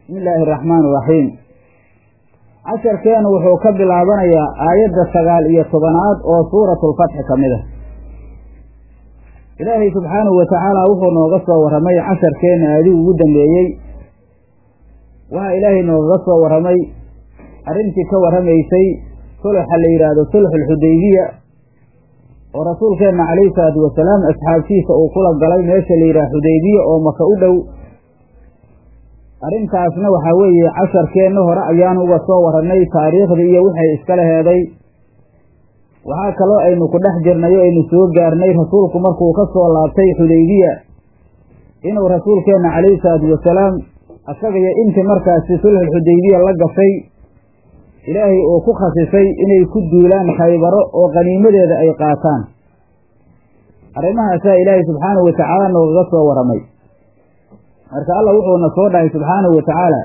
bismi illaahi araxmaani iraxiim casharkeenu wuxuu ka bilaabanayaa aayadda sagaal iyo tobanaad oo suuratulfatxi ka mid ah ilaahay subxaanahu watacaala wuxuu nooga soo warramay casharkeenna aadigu ugu dambeeyey waxaa ilaahay noogaga soo warramay arrintii ka warramaysay sulxa la yidhaahdo sulxulxudaybiya oo rasuulkeenna calayhi salaatu wasalaam asxaabtiisa uu kula galay meesha la yidhaha xudaybiya oo maka u dhow arrintaasna waxaa weeye casharkeenna hore ayaan uga soo warrannay taariikhdii iyo waxay iskala heeday waxaa kaloo aynu ku dhex jirnay o aynu soo gaarnay rasuulku markuu ka soo laabtay xudaybiya inuu rasuulkeenna calayhi salaatu wasalaam asagaiyo intii markaasi sulxulxudaybiya la gashay ilaahay uu ku khasisay inay ku duulaan khaybaro oo qaniimadeeda ay qaataan arrimahaasaa ilaahay subxaanahu watacaala noogaga soo warramay marka allah wuxuuna soo dhahay subxaanahu watacaala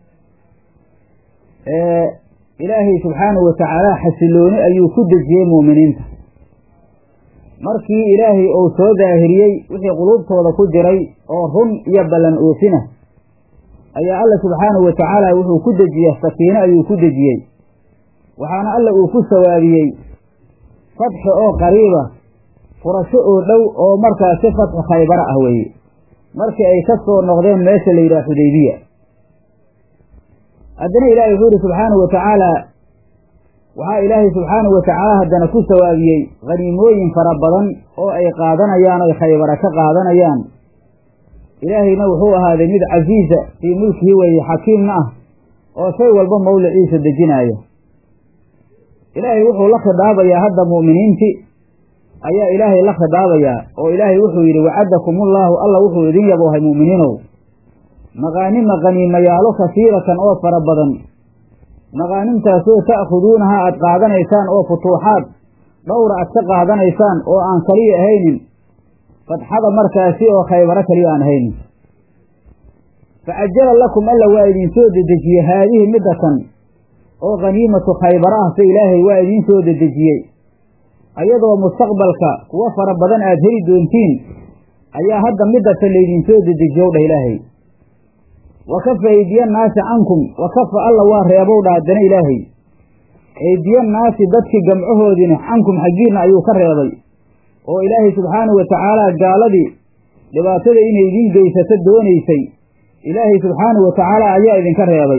ilaahay subxaanahu watacaala xasilooni ayuu ku dejiyey muuminiinta markii ilaahay uu soo daahiriyey wixii quluubtooda ku jiray oo run iyo ballan oofina ayaa alla subxaanahu watacaala wuxuu ku dejiyey sakiino ayuu ku dejiyey waxaana alla uu ku sawaabiyey fatxi oo qariiba furasho oo dhow oo markaasi fatxi khaybara ah weeye markii ay ka soo noqdeen meesha la yidhaha xudaybiya haddana ilaahay wuxuu yihi subxaanahu watacaala waxaa ilaahay subxaanahu watacaala haddana ku sawaabiyey khaniimooyin fara badan oo ay qaadanayaan oy khaybara ka qaadanayaan ilaahayna wuxuu ahaaday mid casiiza fii mulkihi weeye xakiimna ah oo shay walba mawliciisa dejinaaya ilaahay wuxuu la khidaabayaa hadda mu'miniintii ayaa ilaahay la khidaabayaa oo ilaahay wuxuu yidhi wacadakumullaahu alla wuxuu idin yaboohay mu'miniinow maqaanima qaniimayaalo kasiiratan oo fara badan maqaanimtaasoo ta'khuduunaha aad qaadanaysaan oo futuuxaad dhowra aad ka qaadanaysaan oo aan kaliya ahaynin fatxada markaasi oo khaybaro kaliya aan ahaynin facajala lakum alla waa idinsoo dedejiyey haadihi middatan oo khaniimatu khaybara ah se ilaahay waa idiin soo dedejiyey ayadoo mustaqbalka kuwo fara badan aad heli doontiin ayaa hadda middatan laydinsoo dedejiyow dhah ilaahay wa kafa eydiyannaasi cankum wa kafa alla waa reebow dha haddana ilaahay eydiyannaasi dadkii gamcahoodiina cankum xaggiinna ayuu ka reebay oo ilaahay subxaanahu watacaala gaaladii dhibaatada inay idiin geysato doonaysay ilaahay subxaanahu watacaala ayaa idinka reebay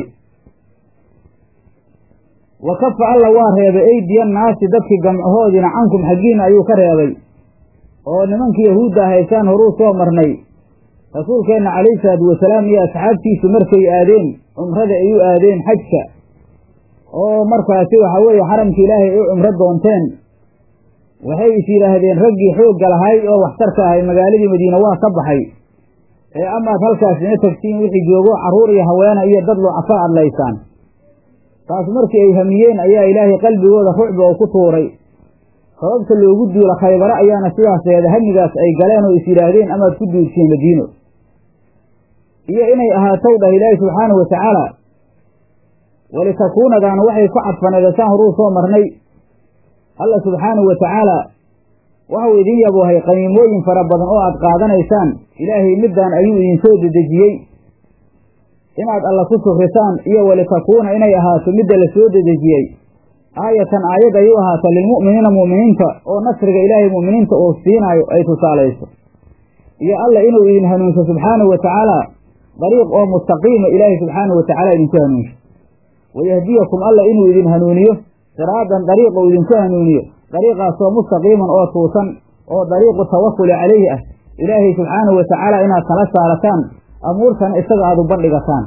wa kafa alla waa reebay eydiyannaasi dadkii gamcahoodiina cankum xaggiinna ayuu ka reebay oo nimankii yahuudda haysaan horuu soo marnay rasuulkeenna calayhi salaatu wasalaam iyo asxaabtiisu markay aadeen cumrada ay u aadeen xajka oo markaasi waxaa weeye xaramka ilaahay ay u cumro doonteen waxay is yidhaahdeen raggii xoogga lahay oo waxtarka ahay magaaladii madiine waa ka baxay ee amaad halkaas ina tagtiin wixii joogo carruur iyo haweena iyo dad lucafa adlaysaan taas markii ay hamiyeen ayaa ilaahay qalbigooda rucbi oo ku tuuray sababta loogu duula khaybaro ayaana sidaas eeda hamigaas ay galeen oo is yidhaahdeen amaad ku duulsiin madiino iyo inay ahaatow dhah ilaahi subxaanahu watacaala walitakuunadaana waxay ku cadfaneedasaan horuu soo marnay alla subxaanahu watacaala waxau idin yaboohay qaniimooyin fara badan oo aad qaadanaysaan ilaahay middaan ayuu idinsoo dedejiyey inaad alla ku sufrisaan iyo walitakuuna inay ahaato midda la soo dedejiyey aayatan aayad ay u ahaato lilmu'miniina mu'miniinta oo nasriga ilaahay mu'miniinta uu siinaayo ay tusaalayso iyo alla inuu idin hanuunso subxaanahu watacaala dariiq oo mustaqiima ilaahay subxaanahu watacaala idinku hanuunsho wayahdiyakum alla inuu idin hanuuniyo siraadan dariiq uu idinku hanuuniyo dariiqaasoo mustaqiiman oo tuusan oo dariiqu tawakuli calayhi ah ilaahay subxaanahu watacaala inaad kala saarataan amuurtana isaga aada u bandhigataan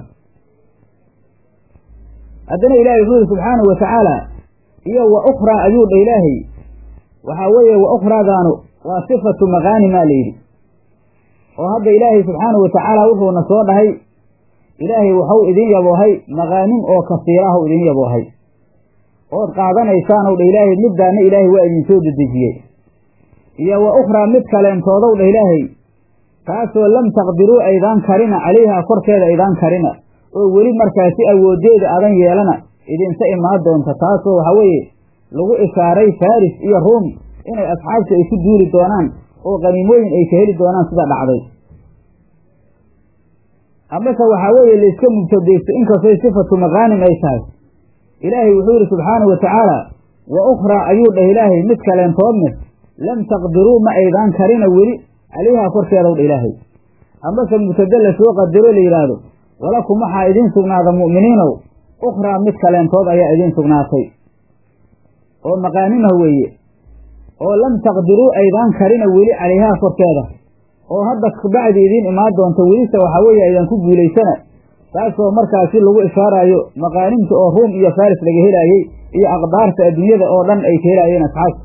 haddana ilaahay wuxuu yihi subxaanahu watacaala iyo wa ukhraa ayuu dha ilaahay waxaa weeye wa ukhraadaanu waa sifatu maqaanimaa layidhi oo hadda ilaahay subxaanahu watacaala wuxuuna soo dhahay ilaahay waxau idin yaboohay maqaanim oo kasiirahu idin yaboohay ood qaadanaysaanow dha ilaahay middaana ilaahay waa idinsoo dedejiyey iyo wa ukhraa mid kaleentoodow dha ilaahay taasoo lam taqdiruu aydaan karina calayhaa korkeeda aydaan karina oo weli markaasi awooddeeda adan yeelana idinta imaan doonta taasoo waxaa weeye lagu ishaaray faris iyo ruum inay asxaabta ay ku duuli doonaan oo qaniimooyin ay ka heli doonaan sida dhacday amase waxaa weeye layska mubtadaysto inkastoy sifatu maqaanim ay tahay ilaahay wuxuu yidhi subxaanahu wa tacaala wa ukhraa ayuu dhah ilaahay mid kaleentoodne lam taqdiruu ma aydaan karina weli calayhaa korkeedaw dha ilaahay amase mubtade lasoo qadaro la yidhaahdo walakum waxaa idiin sugnaada mu'miniinow ukhraa mid kaleentood ayaa idiin sugnaatay oo maqaanimah weeye oo lam taqdiruu aydaan karina weli calayhaa korkeeda oo hadda kabacdi idiin imaan doonta welise waxaa weeye aydan ku guulaysana taasoo markaasi lagu ishaaraayo maqaanimta oo ruum iyo faris laga helaayey iyo aqdaarta adduunyada oo dhan ay ka helaayeen asxaabta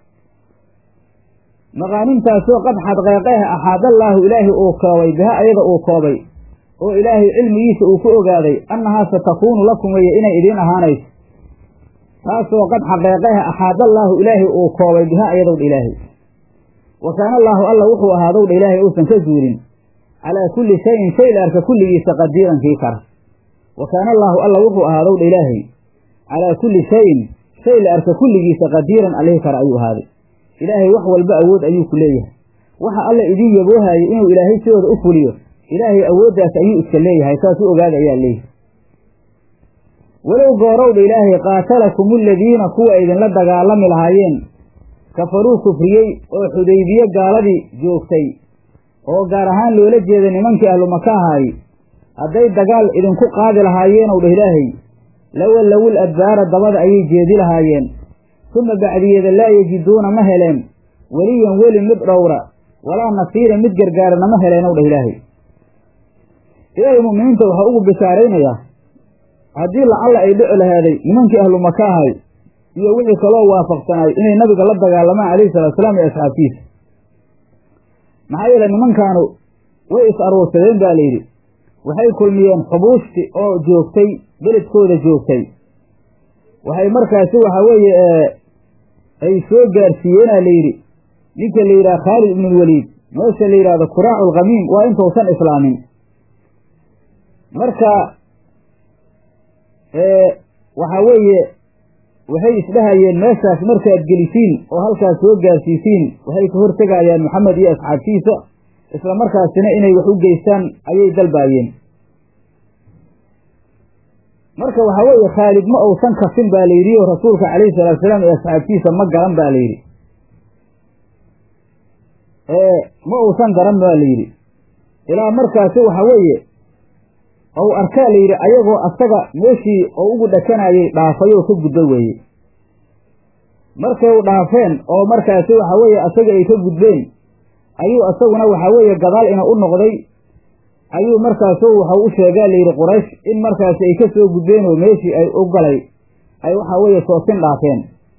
maqaanimtaasoo qad xadqeeqeeh axaadallaahu ilaahay uu koobay biha ayada uu koobay oo ilaahay cilmigiisa uu ku ogaaday annahaa satakuunu lakum weye inay idiin ahaanayso taasoo qad xaqeeqeeh axaadallaahu ilaahay uu koobay biha ayadowdha ilaahay wa kaana allaahu alla wuxuu ahaadowdha ilaahay uusan ka zuulin calaa kulli shayin shay la arka kulligiisa qadiiran kii kara wa kaana allaahu alla wuxuu ahaadowdha ilaahay calaa kulli shayin shay la arka kulligiisa qadiiran alihi kara ayuu ahaaday ilaahay wax walba awood ayuu ku leeyahay waxa alla idiin yaboohaayay inuu ilaahay sidooda u fuliyo ilaahay awooddaas ayuu iska leeyahay saas u ogaada ayaa leeyahay walow goorowdha ilaahay qaatalakum aladiina kuwa idinla dagaalami lahaayeen kafaruu kufriyey oo xudaybiye gaaladii joogtay oo gaar ahaan loola jeeda nimankii ahlumaka ahaay hadday dagaal idinku qaadi lahaayeenow dha ilaahay lawallawul adbaara dabada ayay jeedi lahaayeen suma bacdiyeeda laa yajiduuna ma heleen weliyan weli mid dhowra walaa nasiira mid gargaarana ma heleenow dhah ilaahay ilaahay mu'miniinta waxaa ugu bishaaraynayaa haddii lacalla ay dhici lahaaday nimankii ahlu maka ahay iyo wixii kaloo waafaqsanaay inay nabiga la dagaalamaan calayhi salaatusalaam iyo asxaabtiisa maxaa yeele nimankaanu way is aruursadeen baa layidhi waxay kulmiyeen xubuushti oo joogtay beledkooda joogtay waxay markaasi waxaa weeye ay soo gaarsiiyeenaa layidhi ninka la yidhaha khaalid ibnulwaliid meesha la yidhahdo kuraacu lkhamiim waa intuusan islaamin marka waxaa weeye waxay isdhahayeen meeshaas markaad gelisiin oo halkaas soo gaarsiisiin waxay ka hortegayaan maxamed iyo asxaabtiisa isla markaasina inay wax u geystaan ayay dalbaayeen marka waxaa weeye khaalid ma uusan kafin baa la yidhi oo rasuulka calayhi salaatu salaam iyo asxaabtiisa ma garan baa la yidhi ma uusan garan baa la yidhi ilaa markaasi waxaa weeye ou arkaa la yidhi ayagoo asaga meeshii oo ugu dhakanayay dhaafay oo ka gudba weeye markay u dhaafeen oo markaasi waxaa weeye asaga ay ka gudbeen ayuu isaguna waxaa weeye gadaal ina u noqday ayuu markaasu waxau u sheegaa layidhi quraysh in markaasi ay ka soo gudbeen oo meeshii ay u galay ay waxaa weeye soosin dhaafeen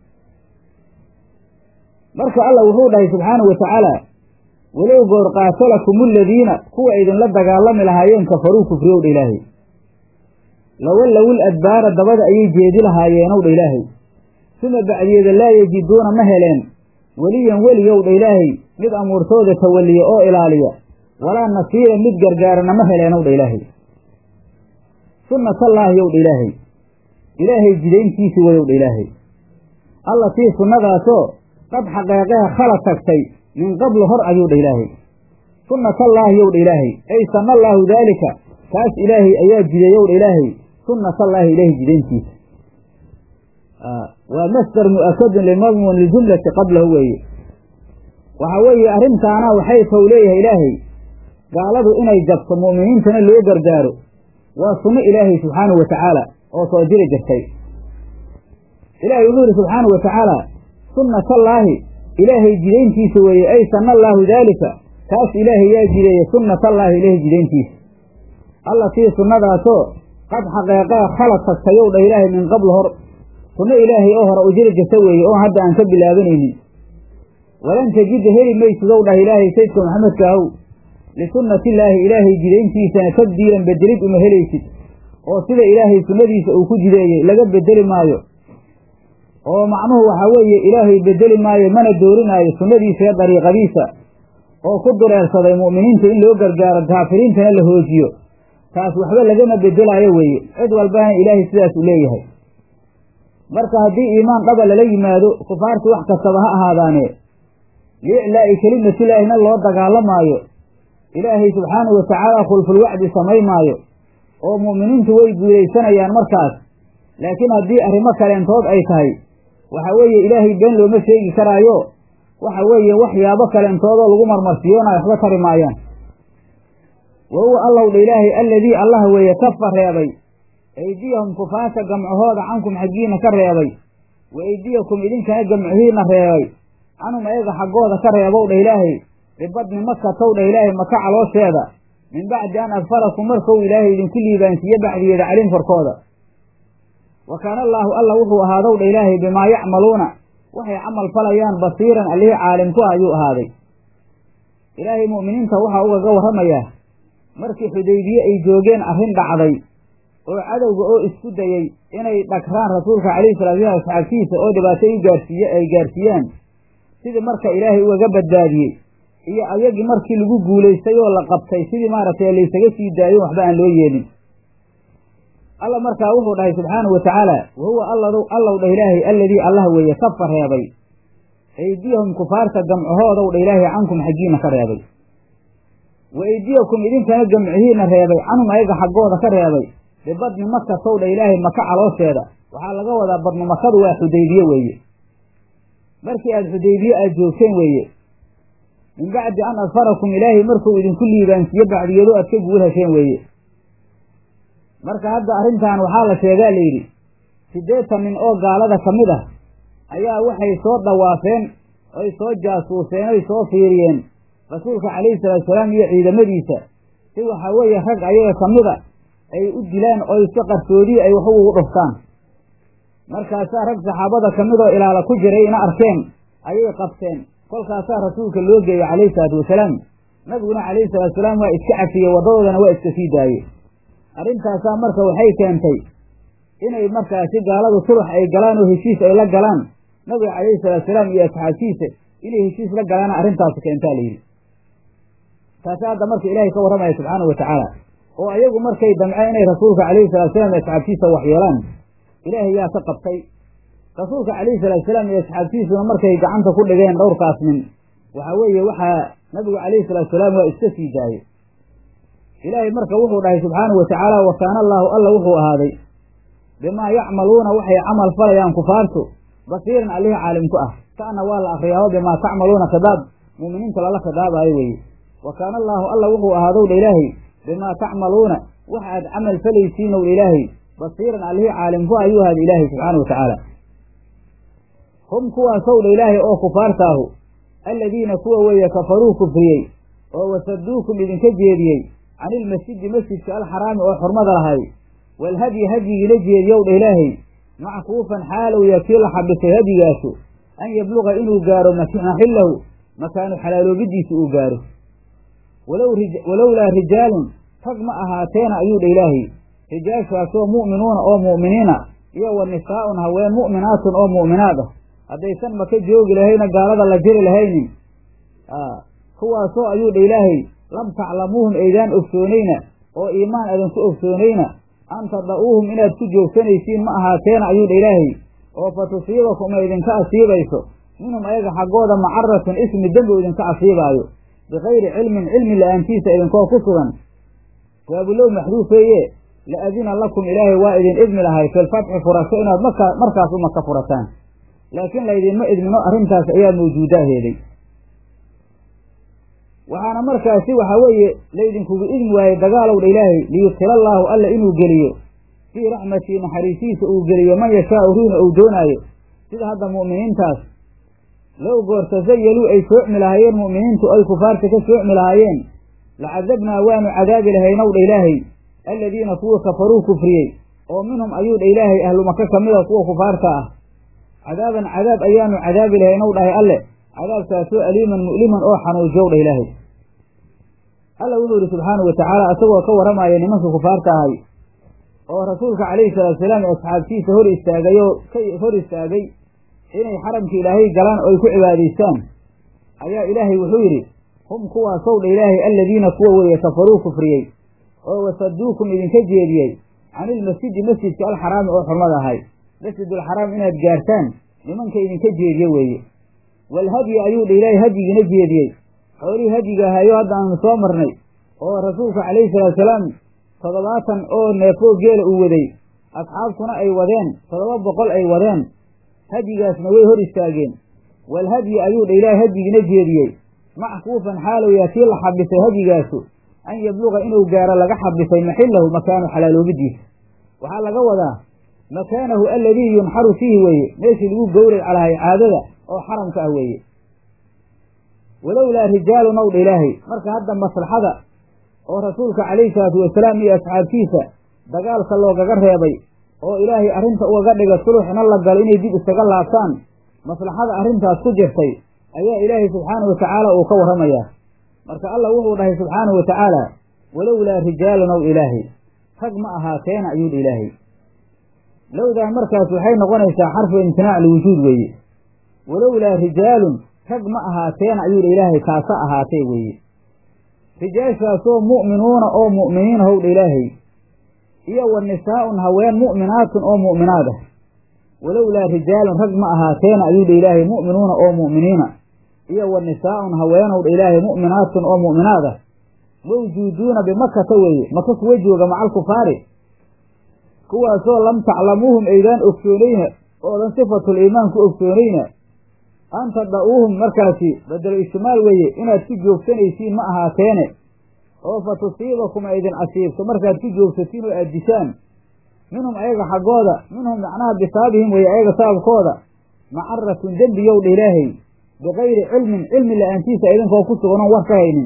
marka allah wuxuu dhahay subxaanahu wa tacaala walow goor qaatalakum aladiina kuwa idinla dagaalami lahaayeen kafaruu kufriyowdha ilaahay lawallawul adbaara dabada ayay jeedi lahaayeenowdha ilaahay suma bacdiyeeda laa yajiduuna ma heleen weliyan weliyowdha ilaahay mid amuurtooda tawalliya oo ilaaliya walaa nasiira mid gargaarana ma heleenowdha ilaahay sunnatallaahi yowdha ilaahay ilaahay jidayntiisi wayowdha ilaahay allatii sunnadaasoo qad xaqeeqeha khala tagtay min qablu hor ayuu dha ilaahay sunnatallaahi yow dha ilaahay ay sanna allaahu daalika kaas ilaahay ayaa jideeyow dha ilaahay sunnatallaahi ilaahay jidayntiisa waa masdar mu'akadun limadmuun liljumlati qablahu weeye waxaa weeye arrintaana waxay tow leeyahay ilaahay gaaladu inay jabto mu'miniintana loo gargaaro waa sunno ilaahay subxaanahu wa tacaala oo soo jiri jirtay ilaahay wuxuu yidhi subxaanahu wa tacaala sunnatallaahi ilaahay jidayntiisa weeye ay sanna allaahu daalika kaas ilaahay yaa jideeye sunnatallaahi ilaahay jidayntiisa allatii sunnadaasoo qad xaqeeqaa khala tagtayow dha ilaahay min qabl hor sunno ilaahay oo hore u jiri jirta weeye oon hadda aan ka bilaabanaynin walan tajida heli maysidow dhah ilaahay saydka maxamedka ahow lisunnatillaahi ilaahay jidayntiisana tabdiilan bedelid uma helaysid oo sida ilaahay sunnadiisa uu ku jideeyey laga bedeli maayo oo macnuhu waxaa weeye ilaahay bedeli maayo mana doorinaayo sunnadiisa iyo dariiqadiisa oo ku dureersaday mu'miniinta in loo gargaaro kaafiriintana la hoojiyo taas waxba lagama bedelaayo weeye cid walbana ilaahay sidaas u leeyahay marka haddii iimaan dhaba lala yimaado kufaartu wax kastaba ha ahaadaane liiclaa'i kelimatilaahina loo dagaalamaayo ilaahay subxaanahu watacaala khulfulwacdi samay maayo oo mu'miniintu way guulaysanayaan markaas laakiin haddii arrimo kaleentood ay tahay waxa weeye ilaahay been looma sheegi karaayo waxa weeye waxyaabo kaleentoodoo lagu marmarsiyoonay waxba tari maayaan wa huwa allow dha ilaahay alladii allah weeye kafa reebay aydiyahum kufaarta gamcahooda cankum xaggiina ka reebay wa eydiyakum idinkana gamcihiina reebay canhum ayaga xaggooda ka reebow dha ilaahay bibadni makatow dha ilaahay maka caloosheeda min bacdi an adfarakum markou ilaahay idinku liibaansiiye bacdigeeda calin korkooda wa kaana allaahu alla wuxuu ahaadow dha ilaahay bimaa yacmaluuna waxay camal falayaan basiiran allihii caalim ku ah ayuu ahaaday ilaahay mu'miniinta waxaa ugaga warramayaa markii xudaybiye ay joogeen arrin dhacday oo cadowga oo isku dayey inay dhagraan rasuulka calayhi salatu slam asxaabtiisa oo dhibaato u gaarsiiye ay gaarsiiyaan sidii marka ilaahay ugaga badbaadiyey iyo ayagii markii lagu guulaystay oo la qabtay sidii maaragtay laysaga sii daayo waxba aan loo yeelin alla markaa wuxuu dhahay subxaanahu watacaala wa huwa allow dhah ilaahay alladii allah weeye kafa reebay aydiyahum kufaarta gamcahoodow dha ilaahay cankum xaggiina ka reebay wa eydiyakum idinkana gamcihiina reebay canhum ayaga xaggooda ka reebay bibadni makatow dha ilaahay maka caloosheeda waxaa laga wadaa badnu makadu waa xudaybiye weeye markii aad xudaybiye aad joogteen weeye min bacdi an adfarakum ilaahay markuu idinku liibaansiiye bacdigeedo aad ka guul hesheen weeye marka hadda arrintan waxaa la sheegaa layidhi siddeetan nin oo gaalada ka mid ah ayaa waxay soo dhawaafeen oy soo jaasuuseen oy soo fiiriyeen rasuulka calayhi salaatu salaam iyo ciidamadiisa si waxaa weeye rag ayaga ka mida ay u dilaan oy si qarsoodii ay waxu ugu dhuftaan markaasaa rag saxaabada ka midoo ilaala ku jiray ina arkeen ayay qabteen kolkaasaa rasuulka loo geeyey calayhi salaatu wasalaam nabiguna calayhi salaatu wasalaam waa iska cafiyey waddadoodana waa iska sii daayey arrintaasaa marka waxay keentay inay markaasi gaaladu sulux ay galaan oo heshiis ay la galaan nabiga calayhi salaatu salaam iyo asxaabtiisa inay heshiis la galaana arrintaasi keentaa layidhi taasi hadda marka ilaahay ka warramaya subxaanahu watacaala oo ayagu markay damceen inay rasuulka calayhi salatu salaam iyo asxaabtiisa waxyeelaan ilaahay yaa ka qabtay rasuulka calayhi salaatu salaam iyo asxaabtiisuna markay gacanta ku dhigeen dhowrkaas nin waxaa weeye waxaa nabigu calayhi salaatu salaam waa iska sii daayey ilaahay marka wuxuu dhahay subxaanahu watacaala wa kaana allaahu alla wuxuu ahaaday bimaa yacmaluuna waxay camal falayaan kufaartu basiiran allihii caalimku ah ta'na waa la akriyaao bimaa tacmaluuna khidaab mu'miniinta lala khidaabaayo weeye wa kaana allaahu alla wuxuu ahaadow dha ilaahay bimaa tacmaluuna wax aad camal falaysiinow dha ilaahay basiiran allihii caalimku ah ayuu ahaaday ilaahay subxaana wa tacaala hum kuwaasow dha ilaahay oo kufaartaahu alladiina kuwa weeye kafaruu kufriyey oo wasaduukum idinka jeediyey can ilmasjidi masjidka alxaraami oo xurmada lahay walhadyi hadyigiina jeediyow dha ilaahay mackuufan xaalow yaa kii la xabisay hadyigaasu an yabluqa inuu gaaro maxillahu makaanu xalaaloobidiisa uu gaaro walowlaa rijaalun rag ma ahaateena ayuu dha ilaahay rijaashaasoo mu'minuuna oo mu'miniina iyo wa nisaa'un haween mu'minaatun oo mu'minaad ah haddaysan maka joogi lahayna gaalada la jiri lahaynin kuwaasoo ayuu dha ilaahay lam taclamuuhum aydaan ogsoonayna oo iimaan adanku ogsoonayna an tada'uuhum inaad ku joogsanaysiin ma ahaateena ayuu dha ilaahay oo fa tusiibakum ay idinka asiibayso minhum ayaga xaggooda macaratun ismi dembi u idinka asiibaayo bikayri cilmin cilmi la-aantiisa idinkoo ku sugan waabulow maxduufeeye la adina lakum ilaahay waa idin idmi lahay filfatxi furasho inaad markaa markaas u maka furataan laakiin laydinma idmino arrintaas ayaa mawjuudaaheeday waxaana markaasi waxaa weeye laydinkugu idmi waayey dagaalow dha ilaahay liyudkila allaahu alla inuu geliyo fii raxmatii naxariisiisa uu geliyo man yashaau ruuna uu doonaayo sida hadda mu'miniintaas low goorta zayaluu ay soocmi lahaayeen mu'miniintu ay kufaarta ka soocmi lahaayeen lacadabnaa waanu cadaabi lahaynow dha ilaahay alladiina kuwa kafaruu kufriyey oo minhum ayuu dha ilaahay ahlumaka ka mida kuwa kufaarta ah cadaaban cadaab ayaanu cadaabi lahaynow dhahay alle cadaabkaasoo aliiman mu'liman oo xanuujiyow dha ilaahay alla wuxuu yidhi subxaanahu watacaala isagoo ka warramaya nimankii kufaarta ahay oo rasuulka calayhi salaatu salaam ee asxaabtiisa hor istaagay oo ka hor istaagay inay xaramka ilaahay galaan oo ay ku cibaadaystaan ayaa ilaahay wuxuu yidhi hum kuwaasow dha ilaahay alladiina kuwa weeye kafaruu kufriyey oo wasaduukum idinka jeediyey canilmasjidi masjidka alxaraami oo xurmada ahay masjidulxaraam inaad gaartaan nimanka idinka jeediye weeye walhadyi ayuu dha ilaahay hadyigiina jeediyey xoolihii hadyiga ahayo hadda aanu soo marnay oo rasuulka calayhi salaatusalaam toddobaatan oo neefoo geela uu waday asxaabtuna ay wadeen toddoba boqol ay wadeen hadyigaasna way hor istaageen wal hadyi ayuu dha ilaahay hadyigiina jeediyey mackuufan xaalow yaa kii la xabisay hadyigaasu an yabluqa inuu gaaro laga xabisay maxillahu makaanu xalaaloobidiisa waxaa laga wadaa makaanahu aladii yunxaru fiihi weeye meeshii lagu gowrac lahay caadada oo xaramka ah weeye walowlaa rijaalun ow dha ilaahay marka hadda maslaxada oo rasuulka calayhi salaatu wasalaam iyo asxaabtiisa dagaalka loogaga reebay oo ilaahay arrinta ugaga dhiga suluxna la galo inay dib isaga laabtaan maslaxada arrintaas ku jirtay ayaa ilaahay subxaanahu watacaala uu ka warramayaa marka allah wuxuu dhahay subxaanahu wa tacaala walowlaa rijaalun ow ilaahay rag ma ahaateena ayuu dha ilaahay lowdaan markaas waxay noqonaysaa xarfu imtinaac liwujuud weeye walowlaa rijaalun rag ma ahaateena ayuu dha ilaahay kaasa ahaatee weeye rijaashaasoo mu'minuuna oo mu'miniina howdha ilaahay iyo wa nisaa'un haween mu'minaatun oo mu'minaad ah walowlaa rijaalun rag ma ahaateena ayuu dha ilaahay mu'minuuna oo mu'miniina iyo wa nisaa'un haweenowdha ilaahay mu'minaatun oo mu'minaad ah mawjuuduuna bimakata weeye maka kuwa jooga macal kufaari kuwaasoo lam taclamuuhum aydaan ogsoonayna oodan sifatul iimaan ku ogsoonayna an tada'uuhum markaasi badelo ishtimaal weeye inaad ku joogsanaysiin ma ahaateene oo fa tusiibakum aydin casiibto markaad ku joogsatiin oo aad dishaan minhum ayaga xaggooda minhum macnaha bisaabihim weeye ayaga sababkooda macaratun dembiyow dha ilaahay bikayri cilmin cilmi la-aantiisa idinkoo ku sugan oon war ka haynin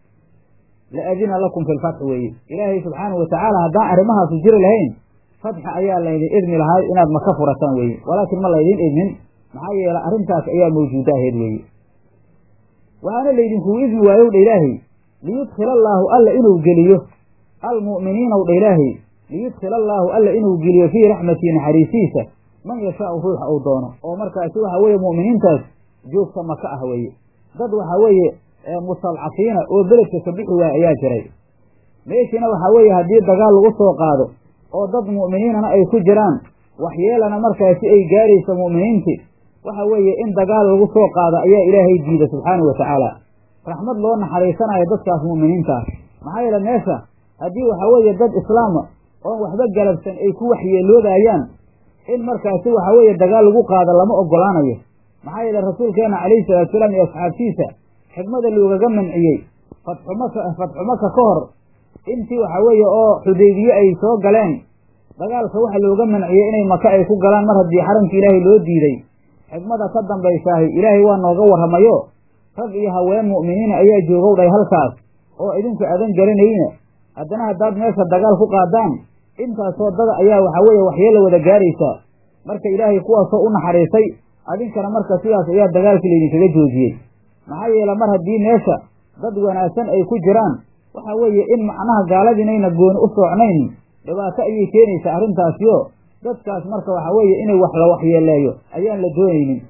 la adina lakum fi lfatxi weeye ilaahay subxaanahu watacaala haddaan arrimahaasu jiri lahayn fatxi ayaa laydin idmi lahay inaad maka furataan weeye walaakin ma laydin idmin maxaa yeele arrintaas ayaa mawjuuda ahayd weeye waxaana laydinkugu idmi waayow dha ilaahay liyudkhila allaahu alla inuu geliyo almu'miniinaw dha ilaahay liyudkhila allaahu alla inuu geliyo fii raxmatii naxariisiisa man yashaau ruuxa uu doono oo markaasi waxa weeye mu'miniintaas joogta maka ah weeye dad waxaa weeye mustadcafiina oo beledka ka bixi waaya ayaa jiray meeshiina waxaa weeye haddii dagaal lagu soo qaado oo dad mu'miniinana ay ku jiraan waxyeelana markaasi ay gaarayso mu'miniinti waxa weeye in dagaal lagu soo qaado ayaa ilaahay diida subxaanahu wa tacaala raxmad loo naxariisanayo dadkaas mu'miniinta ah maxaa yeele meesha haddii waxaa weeye dad islaama oon waxba galabsan ay ku waxyeeloobayaan in markaasi waxaa weeye dagaal lagu qaado lama ogolaanayo maxaa yeele rasuulkeenna calayhi salaatu salaam iyo asxaabtiisa xikmada loogaga manciyey fatxu maka fatxu maka ka hor intii waxaa weeye oo xudaybiye ay soo galeen dagaalka waxa looga manciyey inay maka ay ku galaan mar haddii xaramka ilaahay loo diiday xikmada ka dambaysaahi ilaahay waa nooga warramayo rag iyo haween mu'miniina ayaa joogow dhahay halkaas oo idinku adan garanayna haddana haddaad meesha dagaal ku qaadaan intaasoo dada ayaa waxaa weeye waxyeella wada gaaraysaa marka ilaahay kuwaasoo u naxariisay adinkana marka sidaas ayaa dagaalkii laydinkaga joojiyey maxaa yeele mar haddii meesha dad wanaagsan ay ku jiraan waxa weeye in macnaha gaaladiinayna gooni u soocnayn dhibaato ayay keenaysaa arrintaasiyo dadkaas marka waxa weeye inay wax la waxyeeleeyo ayaan la doonaynin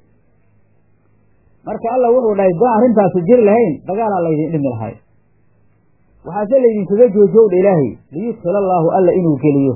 marka alla wuxuu dhahay daan arrintaasi jiri lahayn dagaalaa laydin dhimi lahay waxaase laydinkaga joojiyow dha ilaahay liyudkhila allaahu alla inuu geliyo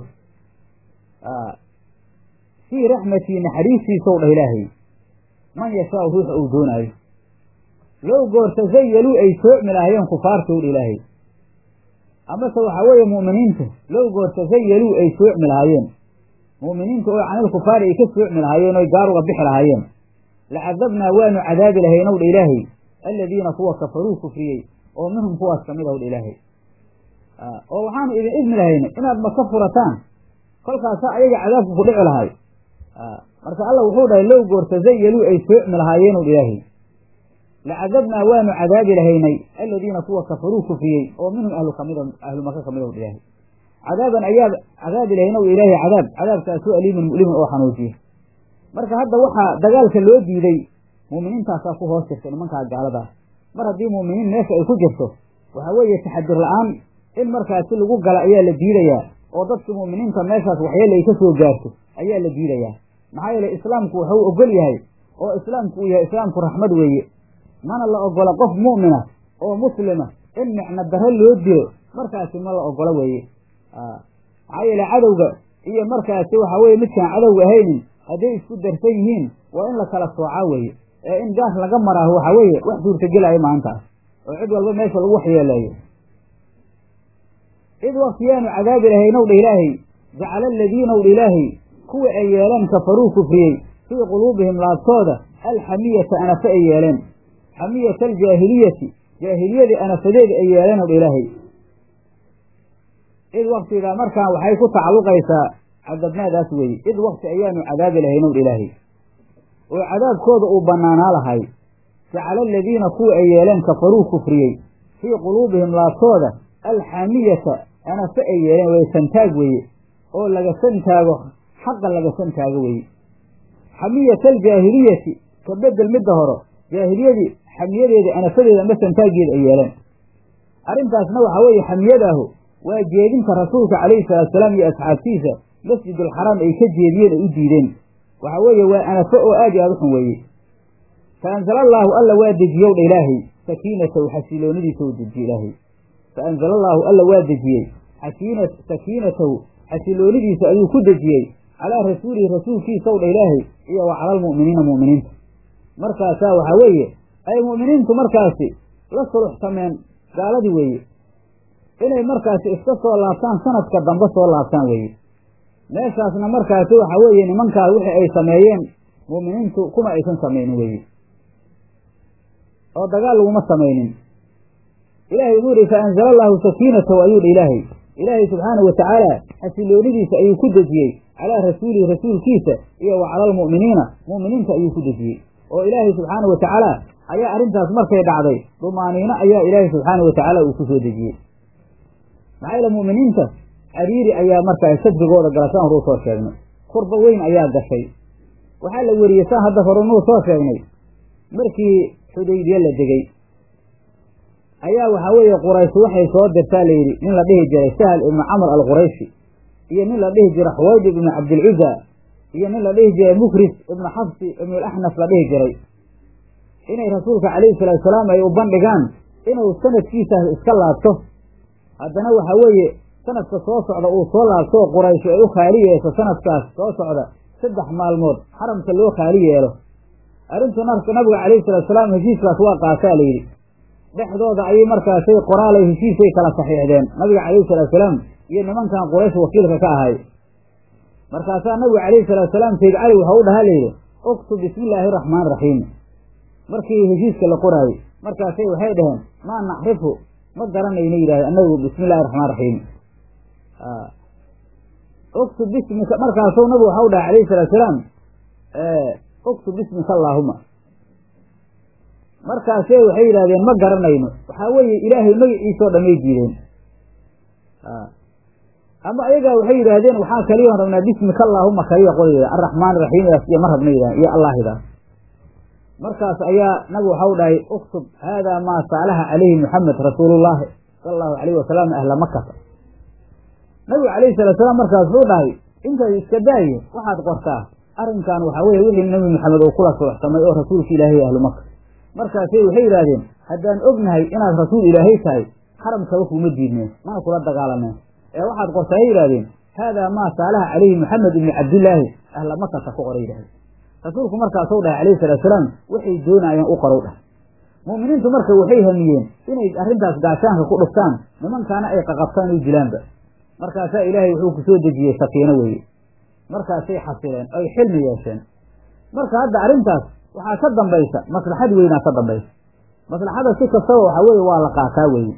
fii raxmatii naxariistiisow dhah ilaahay man yashaau ruuxa uu doonaayo low goorta zayaluu ay soocmi lahaayeen kufaartow dha ilaahay amase waxaa weeye mu'miniinta low goorta zayaluu ay soocmi lahaayeen mu'miniinta oo canil kufaari ay ka soocmi lahaayeen oy gaaruga bixi lahaayeen lacadabnaa waanu cadaabi lahaynow dha ilaahay aladiina kuwa kafaruu kufriyey oo minhum kuwaas kamid ahow dha ilaahay oo waxaanu idin idmi lahayna inaad maka furataan kolkaasa ayaga cadaabku ku dhici lahay marka alla wuxuu dhahay low goorta zayaluu ay soocmi lahaayeenow dha ilaahay lacadabnaa waanu cadaabi lahaynay aladiina kuwa kafaruu kufriyey oo minhum ahlu kamid ahlu maka kamid ahow dha ilaahay cadaaban ayaa cadaabi lahaynow ilaahay cadaab cadaabkaasu aliimin mu'limin oo xanuujiya marka hadda waxaa dagaalka loo diiday mu'miniintaasaa ku hoos jirta nimankaa gaaladaa mar haddii mu'miniin meesha ay ku jirto waxaa weeye taxadir la-aan in markaasi lagu gala ayaa la diidayaa oo dadka mu'miniinta meeshaas waxyeele ay ka soo gaarto ayaa la diidayaa maxaa yeele islaamku wuxuu ogol yahay oo islaamku uu yahay islaamku raxmad weeye mana la ogola qof mu'mina oo muslima in micno darro loo dilo markaasi ma la ogola weeye maxaa yeele cadowga iyo markaasi waxaa weye midkaan cadowga ahaynin hadday isku darsan yihiin waa in la kala soocaa weeye ee in gaas laga maraaho waxaa weeye wax suurtagelaya maantaas oo cid walba meesha lagu waxyeeleeyo id waktiyaanu cadaabi lahaynw dha ilaahay jacala aladiinaw dha ilaahay kuwa ay yeeleen kafaruu kufriyey fii quluubihim laabtooda alxamiyata anafe ay yeeleen xamiyata aljaahiliyati jaahiliyadii anafadeeda ay yeeleenw dha ilaahay id waktigaa markaan waxay ku tacalluqaysaa cadabnaadaas weeye id wakti ayaanu cadaabi lahaynw dha ilaahay oo cadaabkooda uu bannaanaa lahay jacala aladiina kuwa ay yeeleen kafaruu kufriyey fii quluubihim laabtooda alxaamiyata anafe ay yeeleen way santaag weeye oo laga santaago xaqa laga santaago weeye xamiyata aljaahiliyati ka bedel midda horo jaahiliyadii xamiyadeeda anafadeeda ama santaageeda ay yeeleen arrintaasna waxaa weeye xamiyadaahu waa jeedinta rasuulka calayhi salaatusalaam iyo asxaabtiisa masjidulxaraam ay ka jeediyeen ay u diideen waxaa weeye waa anafo oo aad iyo aad u xun weeye fa anzala allaahu alla waa dejiyow dha ilaahay sakiinatahu xasiloonidiisa u dejiye ilaahay fa anzala allaahu alla waa dejiyey xakiina sakiinatahu xasiloonidiisa ayuu ku dejiyey calaa rasuulihi rasuulkiisaw dha ilaahay iyo wa cala almu'miniina mu'miniinta markaasaa waxaa weeye ay mu'miniintu markaasi la suluxsameen gaaladii weeye inay markaasi iska soo laabtaan sanadka dambe soo laabtaan weeye meeshaasna markaasi waxaa weeye nimankaa wixii ay sameeyeen mu'miniintu kuma aysan samaynin weeye oo dagaal laguma samaynin ilaahay wuxuu yihi fa anzala allaahu sakiinatahu ayuu dha ilaahay ilaahay subxaanahu watacaala xasiloonidiisa ayuu ku dejiyey calaa rasuulihi rasuulkiisa iyo wa cala almu'miniina mu'miniinta ayuu ku dejiyey oo ilaahay subxaanahu watacaala ayaa arrintaas markay dhacday dumaaniino ayaa ilaahay subxaanahu watacaala uu ku soo dejiyey maxaa yaele mu'miniinta cariiri ayaa markaa sadrigooda gala saan horuu soo sheegnay kurba weyn ayaa gashay waxaa la weriyey saan hadda hore nuu soo sheegnay markii xudaybiye la degey ayaa waxaa weeye quraysh waxay soo dirtaa layidhi nin la dhihi jiray sahal ibnu camr alqurayshi iyo nin la dhihi jiray xuwaydib ibnu cabdilcuza iyo nin la dhihi jiray mukris ibnu xafsi ibnu alaxnaf la dhihi jiray inay rasuulka calayhi salaatusalaam ay u bandhigaan inuu sanadkiisaas iska laabto haddana waxaa weeye sanadka soo socda uu soo laabto oo quraysh ay u khaali yeesho sanadkaas soo socda saddex maalmood xaramka loo khaali yeelo arrintu nabiga calayhi salaatusalaam heshiiskaas waa qaataa layidhi dhexdooda ayay markaasay qoraalay heshiisay kala saxiixdeen nabiga calayhi salaatusalaam iyo nimankan quraysh wakiilka ka ahay markaasaa nabiga calayhi salaatusalaam sayd cali waxau u dhahaa layidhi uktub bismi illaahi araxmaan raxiim markii heshiiska la qoraayey markaasay waxay dhaheen maa nacrifu ma garanayna yidhahde anagu bismi illahi raxmaan raxiim uktub bismika markaasuu nabigu waxau dhahay calayhi salaatusalaam uktub bismika allaahuma markaase waxay yidhahdeen ma garanayno waxaa weeye ilaahay magaciisao dhamay diideen ama ayagaa waxay yidhaahdeen waxaa kaliyoon rabnaa bismika allaahuma kaliya qolyda arraxmaan raxiimidaas iyo ma rabna yidhah iyo allaahidaas markaas ayaa nabigu waxau dhahay uktub haadaa maa saalaha calayhi muxamed rasuulullaahi sala allahu alayhi wasalam ahla makata nabigu calayhi salaatusalaam markaas wuxuu dhahay intaad iska daaye waxaad qortaa arrinkan waxaa weye wixii nabi maxamed uu kula suluxsamay oo rasuulka ilaahay ahlu maka markaasay waxay yidhaahdeen haddaan ognahay inaad rasuul ilaahay tahay xaramkaba kuma diidneen mana kula dagaalameen ee waxaad qortaa ay yidhahdeen haadaa maa saalaha calayhi maxamed ibni cabdillaahi ahla makata ku qoray yidhahdeen rasuulku markaasuu dhahay calayhi salaatusalaam waxay doonayeen u qorow dhah mu'miniintu marka waxay hamiyeen inay arrintaas gaashaanka ku dhuftaan nimankaana ay qaqabtaan u dilaanba markaasaa ilaahay wuxuu ku soo dejiyey sakiino weeye markaasay xasileen oy xilmi yeesheen marka hadda arrintaas waxaa ka dambaysa maslaxad weynaa ka dambaysa maslaxada si kastaba waxaa weeye waa la qaataa weeye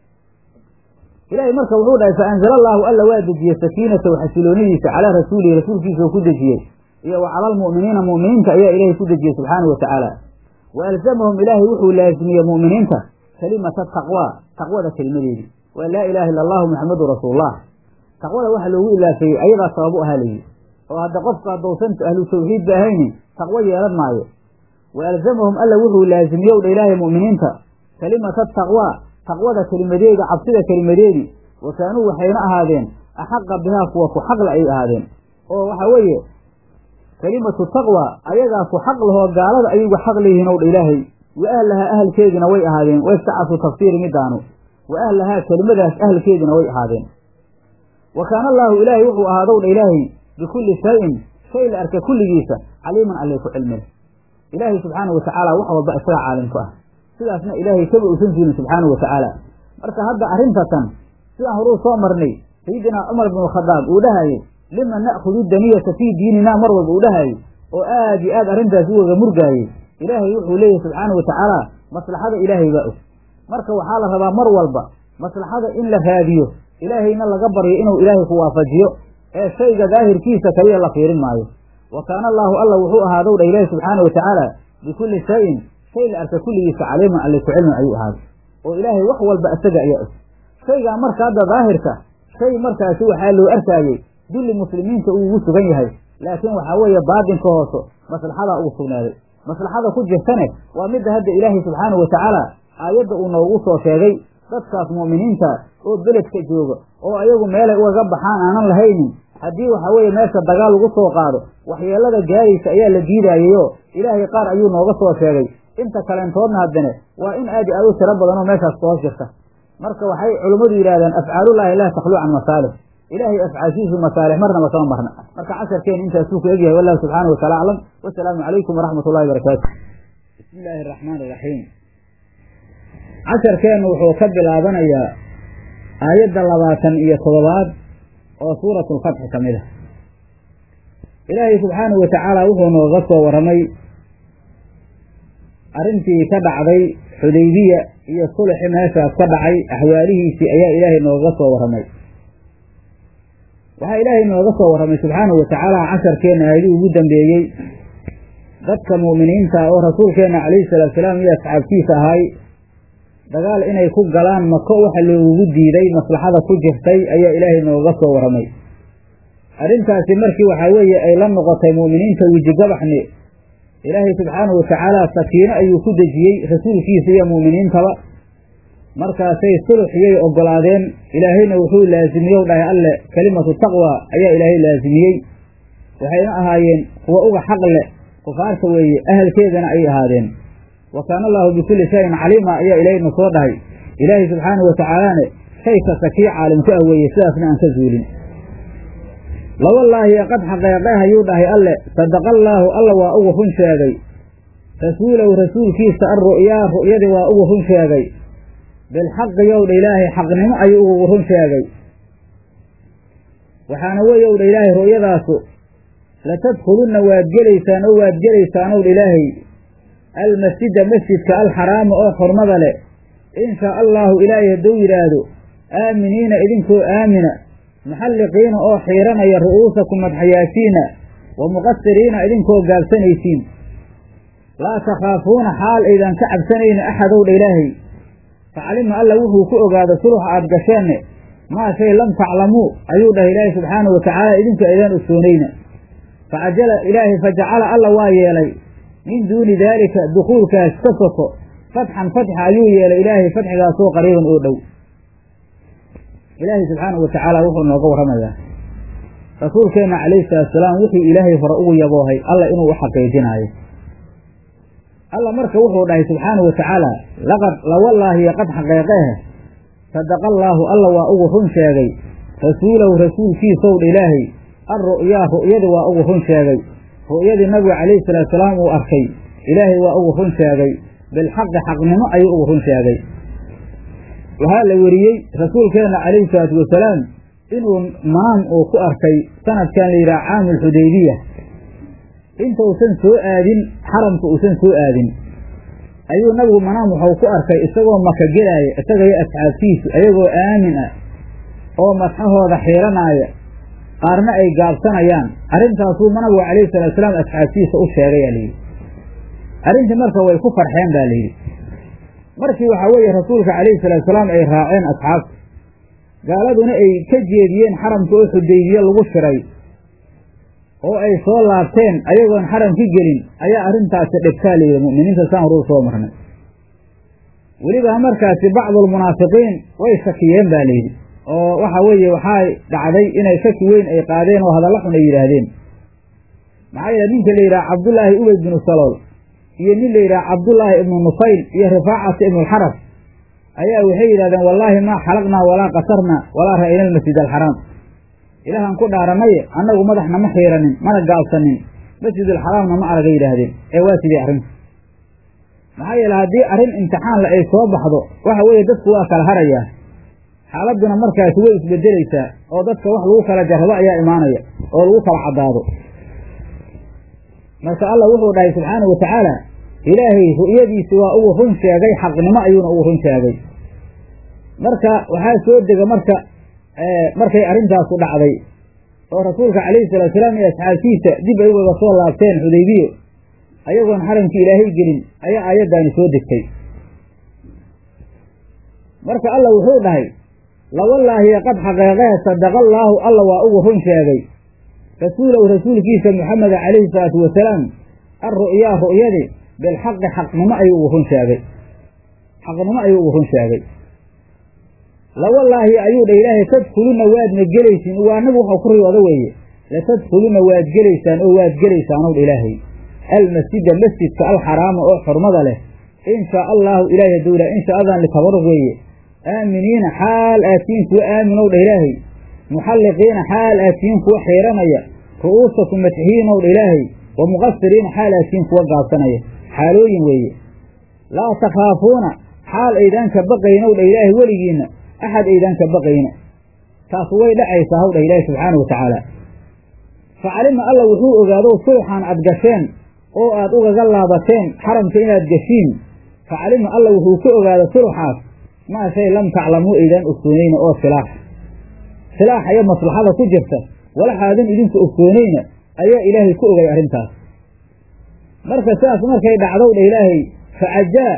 ilaahay marka wuxuu dhahay fa anzala allaahu alla waa dejiyey sakiinatahu xasiloonidiisa calaa rasuulihi rasuulkiisa oo ku dejiyey iyo wa cala almu'miniina mu'miniinta ayaa ilaahay ku dejiyey subxaanahu watacaala wa alzamahum ilaahay wuxuu laazimiyey mu'miniinta kalimata taqwaa taqwada kelimadeedii waa laa ilaaha illa allahu muxamadu rasuulullah taqwada waxa loogu ilaafeeyey ayadaa sabab u ahaa layidhi oo hadda qofka haddousan ahlu tawxiidba ahaynin taqwo yeelan maayo wa alzamahum alla wuxuu laazimiyow dha ilaahay mu'miniinta kalimata taqwaa taqwada kelimadeeda cabsida kelimadeedii wa kaanuu waxayna ahaadeen axaqa bihaa kuwa ku xaqla ay ahaadeen oo waxaa weeye kelimatu taqwa ayagaa ku xaq lahoo gaalada ayuga xaq leeyihiin ow dha ilaahay wa ahlahaa ahalkeedina way ahaadeen waystacafu tafsiiri midaanu wa ahlahaa kelimadaas ahalkeedina way ahaadeen wa kaana allaahu ilaahay wuxuu ahaadow dha ilaahay bikulli shayin shay la arka kulligiisa caliiman allay ku cilmil ilaahay subxaanahu watacaala wax walba isaga caalim ku ah sidaasna ilaahay kaba uusan jirin subxaanahu watacaala marka hadda arrintatan sidaan horuu soo marnay sayidinaa cumar bnu khadaab uu dhahayey lima na'khudu daniyata fii diininaa mar walba uu dhahayey oo aad iyo aad arrintaas u waga murgaayey ilaahay wuxuu leeyahay subxaana wa tacaala maslaxada ilaahay baa og marka waxaa la rabaa mar walba maslaxada in la raadiyo ilaahayna laga baryo inuu ilaahay ku waafajiyo ee shayga daahirkiisa kaliya la fiirin maayo wa kaana allaahu alla wuxuu ahaadow dha ilaahi subxaana wa tacaala bikulli shayin shay la arka kulligiisa caliiman alle ku cilmin ayuu ahaaday oo ilaahay wax walba isaga ayaa og shaygaa marka hadda daahirka shay markaasi waxaa loo arkaayey dulli muslimiinta uu ugu sugan yahay laakiin waxaa weeye baadinka hooso maslaxadaa ugu sugnaaday maslaxada ku jirtane waa midda hadda ilaahay subxaanahu wa tacaala aayadda uu noogu soo sheegay dadkaas mu'miniinta oo beledka jooga oo ayagu meelay ugaga baxaan aanan lahaynin haddii waxaa weeye meesha dagaal lagu soo qaado waxyeelada gaaraysa ayaa la diidaayayoo ilaahay qaar ayuu nooga soo sheegay inta kaleentoodna haddane waa in aad i aad u tiro badanoo meeshaas ka hoos jirta marka waxay culummadu yidhahdaan afcaalullaahi laa takluu can masaalix ilaahay afcaashiisu masaalix marnaba kama marna marka casharkeen intaasuu ku egyahay wallahu subxaana wataala aclam wasalaamu calaykum waraxmat ullahi barakaatu bismi illaahi araxmaan iraxiim casharkeennu wuxuu ka bilaabanayaa aayadda labaatan iyo toddobaad oo suuratu lfatxi ka mid ah ilaahay subxaanahu wa tacaala wuxuu nooga soo warramay arrintii ka dhacday xudaybiya iyo sulxi meeshaas ka dhacay axwaalihiisii ayaa ilaahay nooga soo warramay waxaa ilaahay nooga soo warramay subxaanahu wa tacaala casharkeenna aayadii ugu dambeeyey dadka mu'miniinta oo rasuulkeenna calayhi salaatu salaam iyo asxaabtiisa ahay dagaal inay ku galaan mako waxa loogugu diiday maslaxada ku jirtay ayaa ilaahay nooga soo warramay arrintaasi markii waxaa weeye ay la noqotay mu'miniinta wejigabaxni ilaahay subxaanahu wa tacaala sakiino ayuu ku dejiyey rasuulkiisa iyo mu'miniintaba markaasay sulxiyay oggolaadeen ilaahayna wuxuu laasimiyow dhahay alle kelimatu taqwa ayaa ilaahay laasimiyey waxayna ahaayeen kuwa uga xaq leh kufaarta weeye ahalkeedana ay ahaadeen wa kaana allaahu bikulli shayin caliima ayaa ilaahayna soo dhahay ilaahay subxaanahu wa tacaalaane shay kasta kii caalim ku ah weeye sidaasna aan ka zuulin lawallaahi qad xaqeeqeh ayuu dhahay alle sadaqallaahu alla waa ugu run sheegay rasuulahu rasuulkiisa alru'yaa ru'yadii waa ugu run sheegay bilxaqi yowdha ilaahay xaqnimo ayuu ugu run sheegay waxaana weeye owdha ilaahay ru'yadaasu latadkhulunna waad gelaysaan oo waad gelaysaan owdha ilaahay almasjida masjidka alxaraama oo xurmada leh in shaa allaahu ilaahay hadduu yidhaahdo aaminiina idinkoo aamina muxalliqiina oo xiiranaya ru'uusakum madxayaashiina wa muqasiriina idinkoo gaabsanaysiin laa takhaafuuna xaal aydan ka cabsanayni axadowdha ilaahay facalima alla wuxuu ku ogaado sulux aad gasheenne maa shay lam taclamuu ayuu dhahay ilaahay subxaanahu wa tacaala idinku aydaan ogsoonayna facajala ilaahay fajacala alla waa yeelay min duuni daalika dukuulkaas ka soko fatxan fatxa ayuu yeelay ilaahay fatxigaasoo qariiban oo dhow ilaahay subxaanahu wa tacaala wuxuu nooga warramayaa rasuulkeenna calayhi salatusalaam wixii ilaahay hore ugu yaboohay alla inuu u xaqiijinaayo alla marka wuxuu dhahay subxaanahu wa tacaala laqad lawallaahi qad xaqeeqeeh sadaqa allaahu alla waa ugu run sheegay rasuulahu rasuulkiisowdha ilaahay alru'yaa ru'yadii waa ugu run sheegay ru'yadii nabigu calayhi salaatusalaam uu arkay ilaahay waa ugu run sheegay bilxaqi xaqnimo ayuu ugu run sheegay waxaa la weriyey rasuulkeenna calayhi salaatu wasalaam inuu manaam uu ku arkay sanadkan la yidhaha caamu alxudaybiya intausan soo aadin xaramka uusan soo aadin ayuu nabigu manaam waxau ku arkay isagoo maka gelaaya isagayo asxaabtiisu ayagoo aamin ah oo madxahooda xiiranaaya qaarna ay gaabsanayaan arrintaasuu nabigu calayhi salaatusalaam asxaabtiisa u sheegayaa layidhi arrintii marka way ku farxeen baa layidhi markii waxaa weeye rasuulka calayhi salaatusalaam ay raaceen asxaabta gaaladuna ay ka jeediyeen xaramka oo xudaybiye lagu shiray oo ay soo laabteen ayagoon xaramki gelin ayaa arrintaasi dhibtaa layidhi mu'miniinta saan horuu soo marnay weliba markaasi bacdulmunaafiqiin way shakiyeen baa layidhi oo waxa weeye waxaa dhacday inay shaki weyn ay qaadeen oo hadalla xun ay yidhaahdeen maxaa yeele ninka la yidhaha cabdullaahi ubeyd binu salool iyo nin la yidhaha cabdullaahi ibnu nufayl iyo rifaacata ibnualxaras ayaa waxay yidhahdeen wallaahi maa xalaqnaa walaa qasarnaa walaa ra'ayna almasjid alxaraam ilaahaan ku dhaaranaye annagu madaxna ma xiiranin mana gaabsanin masjidulxaraamna ma araga yidhaahdeen ee waa sidii arrinta maxaa yeele haddii arrin imtixaanle ay soo baxdo waxa weeye dadku waa kala harayaa xaaladuna markaasi way isbedelaysaa oo dadka wax lagu kala jarrabo ayaa imaanaya oo lagu kala caddaado marka allah wuxuu dhahay subxaanahu watacaala ilaahay ru'yadiisi waa ugu run sheegay xaqnimo ayuuna ugu run sheegay marka waxaa soo dega marka markay arrintaasu dhacday oo rasuulka calayhi salatu salaam iyo asxaabtiisa dib ay ugaga soo laabteen xudaybiyo ayagoon xaramkii ilaahay gelin ayaa aayaddaani soo degtay marka alla wuxuu dhahay lawallaahi qad xaqeeqee sadaqa allaahu alla waa ugu run sheegay rasuulow rasuulkiisa muxameda calayhi salaatu wasalaam alru'yaa ru'yadi bilxaqi xaqnimo ayuu ugu run sheegay xaqnimo ayuu ugu run sheegay lawallaahi ayuu dha ilaahay tadkhuluna waadna gelaysiin waa anagu waxau ku riyooda weeye latadkhuluna waad gelaysaan oo waad gelaysaan ow dha ilaahay almasjida masjidka alxaraama oo xurmada leh in shaa allaahu ilaahay hadowla in shaadan litabaruq weeye aaminiina xaal aatiin kuwa aaminow dha ilaahay muxalliqiina xaal aatiin kuwa xiiranaya ru'uusakum matxiyiinow dha ilaahay wa muqasiriina xaal aatiin kuwa gaabsanaya xaalooyin weeye laa takhaafuuna xaal aydaan ka baqaynow dha ilaahay weligiinna axad aydaan ka baqayna taas way dhacaysaa haw dhah ilaahi subxaanau watacaala facalima alla wuxuu ogaadow sulxan aad gasheen oo aad ugaga laabateen xaramka inaad geshiin facalima alla wuxuu ka ogaada sulxaas maa shay lam taclamuu aydaan ogsoonayna oo silaax silaax iyo maslaxada ku jirta walaxaadan idinku ogsoonayna ayaa ilaahay ku ogay arrintaas marka sidaas markay dhacdow dha ilaahay facajaa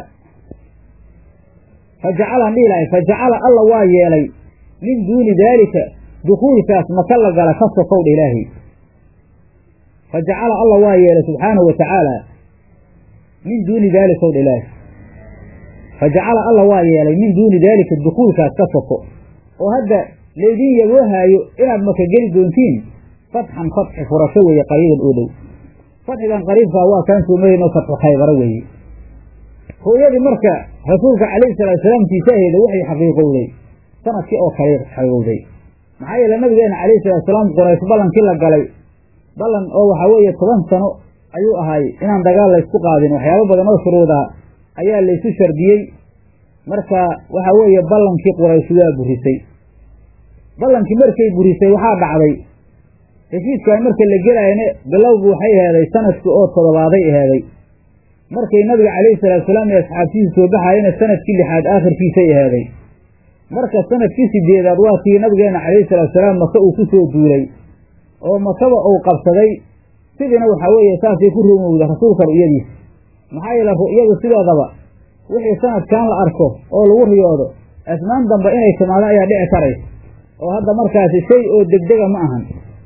fajacalaan dhihi lahay fajacala alla waa yeelay min duuni daalika dukuulkaas maka la gala ka sokow dha ilaahay fajacala alla waa yeelay subxaanahu wa tacaala min duuni daalika ow dha ilaahay fajacala alla waa yeelay min duuni daalika dukuulkaas ka soko oo hadda laydin yaboohaayo inaad maka geli doontiin fatxan fatxi furasho weeye qariiban oo dhow fatxigan qariibkaa waa kaan soomayno fatxu khaybaro weeye ru'yadii marka rasuulka calayhi salaatu salaamtiisa aheeda waxay xaqiiqowday sanadkii oo kale xaqiiqowday maxaa yeele nabigeena calayhi salatu salaam quraysh ballankii la galay ballan oo waxaa weeye toban sano ayuu ahaay inaan dagaal laysku qaadin waxyaabo badan oo shuruudaa ayaa laysu shardiyey marka waxaa weeye ballankii quraysh waa burisay ballankii markay burisay waxaa dhacday heshiiskan marka la gelaayana bilowgu waxay aheeday sanadkii oo todobaaday aheeday markay nabiga calayhi salaatu salaam iyo asxaabtiisa soo baxaayana sanadkii lixaad aakhirkiisay aheeday marka sanadkii sideedaad waa tii nabigeena calayhi salaatu salaam maka uu ku soo duulay oo makaba uu qabsaday sidiina waxaa weeye saasay ku rumowda rasuulka ru'yadiisa maxaa yeele ru'yadu sidoodaba wixii sanadkan la arko oo lagu riyoodo asmaan dambe inay timaado ayaa dhici karaysa oo hadda markaasi shay oo degdega ma ahan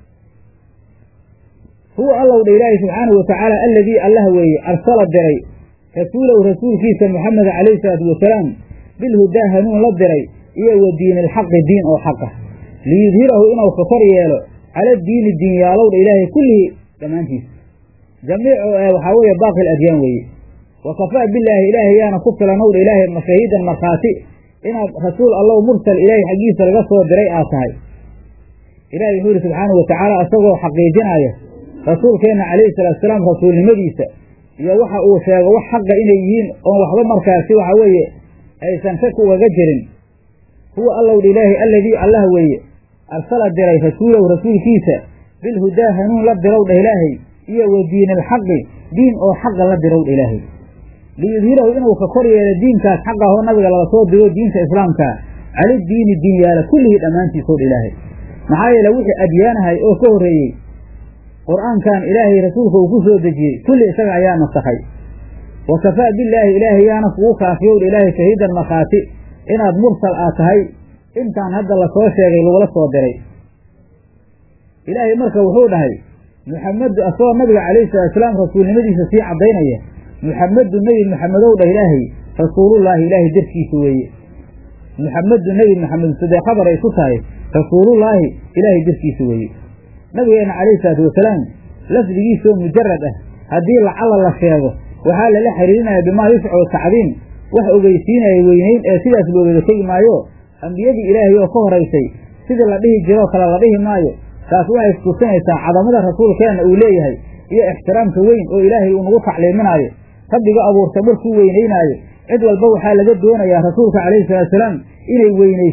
huwa allow dha ilaahi subxaanahu watacaala alladii allah weeye arsala diray rasuulahu rasuulkiisa moxameda calayhi salaatu wasalaam bilhudaa hanuun la diray iyo wa diini alxaqi diin oo xaqa liyudhirahu inuu ka kor yeelo cala diini diinyaalow dha ilaahay kullihii dhammaantiisa jamiicu ee waxaa weeye baaqi adyaan weeye wa kafaa bilaahi ilaahay yaana ku filanow dha ilaahay mashahiidan markhaati inaad rasuul allow mursal ilaahay xaggiisa laga soo diray aad tahay ilahi wuxuu yihi subxaanahu watacaala isagoo xaqiijinaya rasuulkeenna calayhi salaatu salaam rasuulnimadiisa iyo waxa uu sheego wax xaqa inay yihiin oon waxba markaasi waxa weeye aysan shak ugaga jirin huwa allow dha ilaahi alladii allah weeye arsala diray rasuulahu rasuulkiisa bilhudaa hanuun la dirow dhah ilaahay iyo wa diini alxaqi diin oo xaqa la dirow dha ilaahay liyudhirahu inuu ka kor yeelo diinkaas xaqahoo nabiga laga soo diro diinta islaamkaa cala diini diin yaala kullihii dhammaantiisow dha ilaahay maxaa yeele wixii adyaanahay oo ka horreeyey qur-aankan ilaahay rasuulka uu ku soo dejiyey kulli isaga ayaa nasakhay wa kafaa billaahi ilaahay yaana kugu kaafiyow dha ilaahay shahiidan markhaati inaad mursal aad tahay intaan hadda lasoo sheegay lagula soo diray ilaahay marka wuxuu dhahay muxamedu asagoo nabiga calayhi salaatusalaam rasuulnimadiisa sii caddaynaya muxamedu nebi maxamedow dhah ilaahay rasuulullaahi ilaahay darkiisa weeye muxamedu nebi maxamed sidee khabar ay ku tahay rasuulullaahi ilaahay darkiisa weeye nabigeena calayhi salaatu wasalaam lafdigiisoo mujarad ah haddii lacalla la sheego waxaa lala xiriirinaya bimaa yuscu tacdiim wax ogeysiinaya weynayn ee sidaas loogada tegi maayo ambiyadii ilaahay oo ka horaysay sidii la dhihi jiroo kale la dhihi maayo taas waxay iskusinaysaa cadamada rasuulkeenna uu leeyahay iyo ixtiraamka weyn oo ilaahay uu nagu tacliiminaayo rabbiga abuurta markuu weynaynaayo cid walba waxaa laga doonayaa rasuulka calayhi salaatusalaam inay weynayso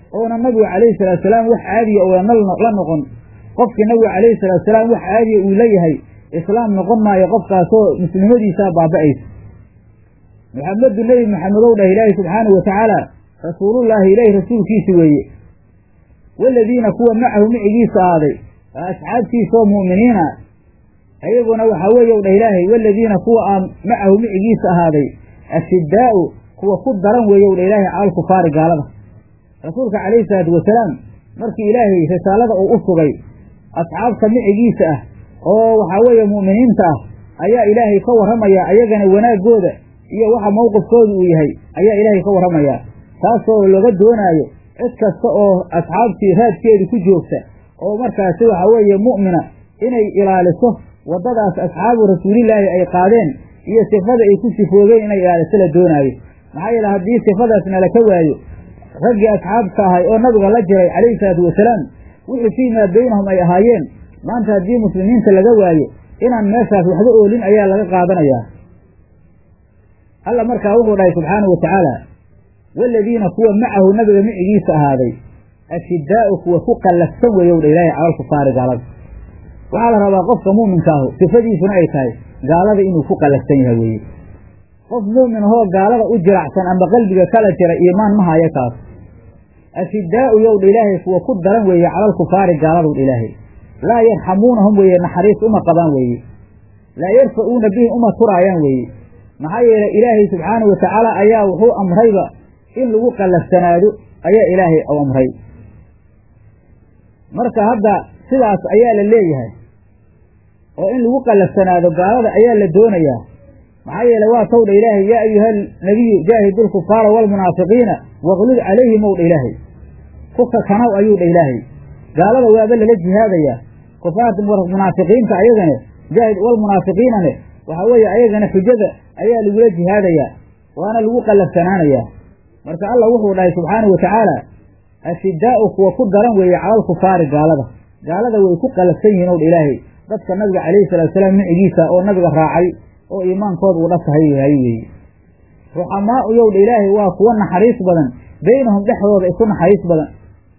oona nabigu calayhi salaatusalaam wax caadiya uuna la noqon qofkii nabigu calayhi salaatusalaam wax caadiya uu leeyahay islaam noqon maayo qofkaasoo muslimadiisaa baaba'aysa maxamedu nebi maxamedow dhah ilaahi subxaanahu watacaala rasuulullaahi ilaahi rasuulkiisi weeye waaladiina kuwa macahu micigiisa ahaaday asxaabtiisaoo mu'miniina ayaguna waxaa weeye u dhah ilaahay waaladiina kuwa aa macahu micigiisa ahaaday ashiddaa'u kuwa ku daran weeye u dhah ilaahay cala alkufaari gaalada rasuulka calayhi salaatu wasalaam markii ilaahay risaalada uu u sugay asxaabta micigiisa ah oo waxaa weeye mu'miniinta ah ayaa ilaahay ka warramayaa ayagana wanaaggooda iyo waxa mowqifkooda uu yahay ayaa ilaahay ka warramayaa taasoo laga doonaayo cid kasta oo asxaabtii raadkeedu ku joogta oo markaasi waxaa weeye mu'mina inay ilaaliso waddadaas asxaabu rasuulillaahi ay qaadeen iyo sifada ay ku sifoogeen inay ilaaliso la doonaayo maxaa yeele haddii sifadaasna laka waayo raggii asxaabta ahay oo nabiga la jiray calayhi salaatu wasalaam wixii fii maa baynahum ay ahaayeen maanta haddii muslimiinta laga waayo inaan meeshaas waxba oolin ayaa laga qaadanayaa alla markaa wuxuu dhahay subxaanahu watacaala waaladiina kuwa macahu nabiga micigiisa ahaaday ashiddaa'u kuwa ku qallafsan weeyow dha ilaahay calal kufaari gaalada waxaa la rabaa qofka muuminkaahu sifadiisuna ay tahay gaalada inuu ku qallafsan yahay weeye qof muumin ahoo gaalada u jiracsan amba qalbiga kala jira iimaan ma haya kaas ashiddaa'u yow dha ilaahay kuwa ku daran weeye calal kufaari gaaladow dha ilaahay laa yarxamuunahum weeye naxariis uma qabaan weeye laa yarfa'uuna bihim uma turaayaan weeye maxaa yeelay ilaahay subxaanahu watacaala ayaa wuxuu amrayba in lagu qallafsanaado ayaa ilaahay u amray marka hadda sidaas ayaa la leeyahay oo in lagu qallafsanaado gaalada ayaa la doonayaa maxaa yeelay waa towdha ilaahay yaa ayuha nabiyu jaahidu lkufaara waalmunaafiqiina waqlud calayhim ow dha ilaahay kuka kanaw ayuu dha ilaahay gaalada waaba lala jihaadayaa kufaarta munaafiqiinta ayagane jaahid walmunaafiqiinane waxaa weeye ayagana xujada ayaa lagula jihaadayaa waana lagu qallafsanaanayaa marka allah wuxuu dhahay subxaanahu watacaala ashiddaa'u kuwa ku daran weeye calal kufaari gaalada gaalada way ku qallafsan yihiin ow dha ilaahay dadka nabiga calayhi salatu wasalaam micigiisa oo nabiga raacay oo iimaankooda uu dhasahay yahay weeye ruxamaa'u yow dha ilaahay waa kuwa naxariis badan beynahum dhexdooda isu naxariis badan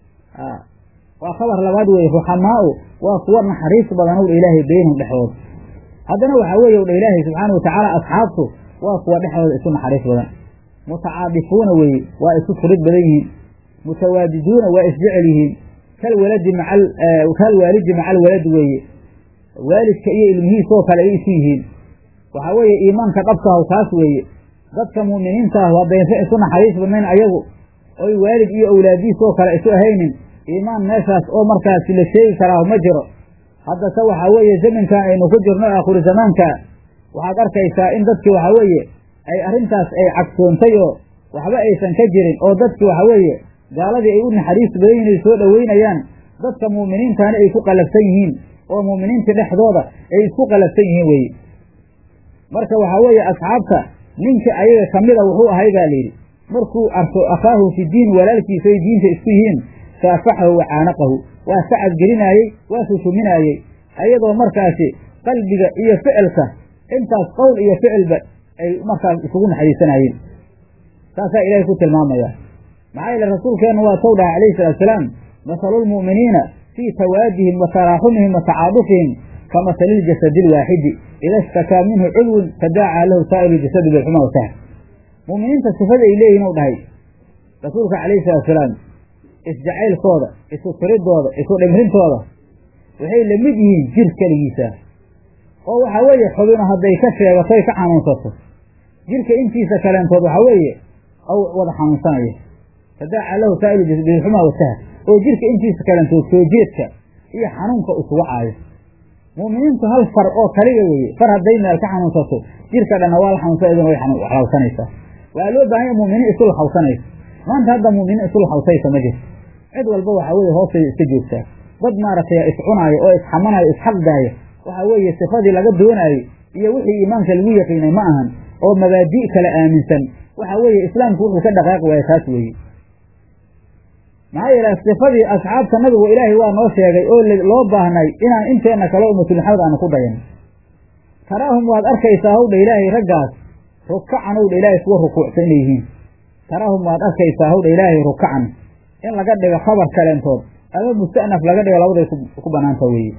waa khabar labaad weeye ruxamaa'u waa kuwa naxariis badan ow dha ilaahay beynahum dhexdooda haddana waxaa weeye dha ilaahay subxaana watacaala asxaabtu waa kuwa dhexdooda isu naxariis badan mutacaadifuuna weeye waa isu furid badan yihiin mutawaadiduuna waa isjecel yihiin kalwaladi macal kalwaalidi maca alwalad weeye waalidka iyo ilmihiisoo kale ay isu yihiin waxaa weeye iimaanka dhabkahu kaas weeye dadka mu'miniinta ah haddaysa isu naxariis badnayn ayagu oy waalid iyo awlaadiisoo kale isu ahaynin iimaan meeshaas oo markaasi la sheegi karaa ma jiro haddase waxaa weeye zamankan aynu ku jirno aakhiru zamaanka waxaad arkaysaa in dadkii waxaa weeye ay arrintaas ay cagsoontay oo waxba aysan ka jirin oo dadkii waxaa weeye gaaladii ay u naxariis badan yihin ay soo dhoweynayaan dadka mu'miniintaana ay ku qallafsan yihiin oo mu'miniinta dhexdooda ay isku qallafsan yihiin weeye marka waxaa weeye asxaabta ninka ayaga ka mida wuxuu ahay baa layidhi markuu arko akhaahu fi diin walaalkiisa ay diinta isku yihiin saafaxahu wa caanaqahu waa sacad gelinaayey waa sushuminaayey ayadoo markaasi qalbiga iyo ficilka intaas qowl iyo ficilba ay markaas isugu naxariisanaayeen saasaa ilaahay ku tilmaamaya maxaa yeele rasuulkeennu waa tow dhaha calayhi salaatusalaam masalu lmu'miniina fii tawaadihim wa taraaxumihim wa tacaadufihim ka masali iljasadi alwaaxidi ida ishtakaa minhu cudwun tadaacaa lahu saa'iru ljasadi bilxuma wasahar mu'miniinta sifada ay leeyihin u dhahay rasuulka calayhi salaatusalaam isjacaylkooda isu tiridooda isu dhimrintooda waxay la mid yihiin jir keligiisa oo waxaa weeye xubino hadday ka sheegatoy ka xanuunsato jirka intiisa kaleentood waxaa weeye aw wada xanuunsanaya tadaaca lahu saa'ilu bilxuma wasahar oo jirka intiisa kaleentood soo jeedka iyo xanuunka isugu caayo mu'miniintu hal far oo kaliga weeye far hadday meel ka xanuunsato jirka dhanna waa la xanuunsa idin way xawsanaysaa waxaa loo baahanya mu'miniin isu laxawsanaysa maanta hadda mu'miniin isu laxawsaysa ma jirto cid walba waxaa weeye hoostay iska joogtaa dad maaragtay iscunaaya oo isxamanaya isxaqdaaya waxaa weeye sifadii laga doonaayo iyo wixii iimaanka lagu yaqiinay ma ahan oo mabaadi' kale aaminsan waxaa weeye islaamku wuxuu ka dhaqaaqi waaya taas weeye maxaa yeele sifadii asxaabta nabigu ilaahay waa noo sheegay oo loo baahnay inaan inteenna kale ummatu maxamed aanu ku dayan taraahum waad arkaysaa howdha ilaahay raggaas rukacan howdha ilaahay kuwa rukuucsan inay yihiin taraahum waad arkaysaa howdha ilaahay rukacan in laga dhigo khabar kaleentood ama musta'naf laga dhigo labaday ku banaanta weeye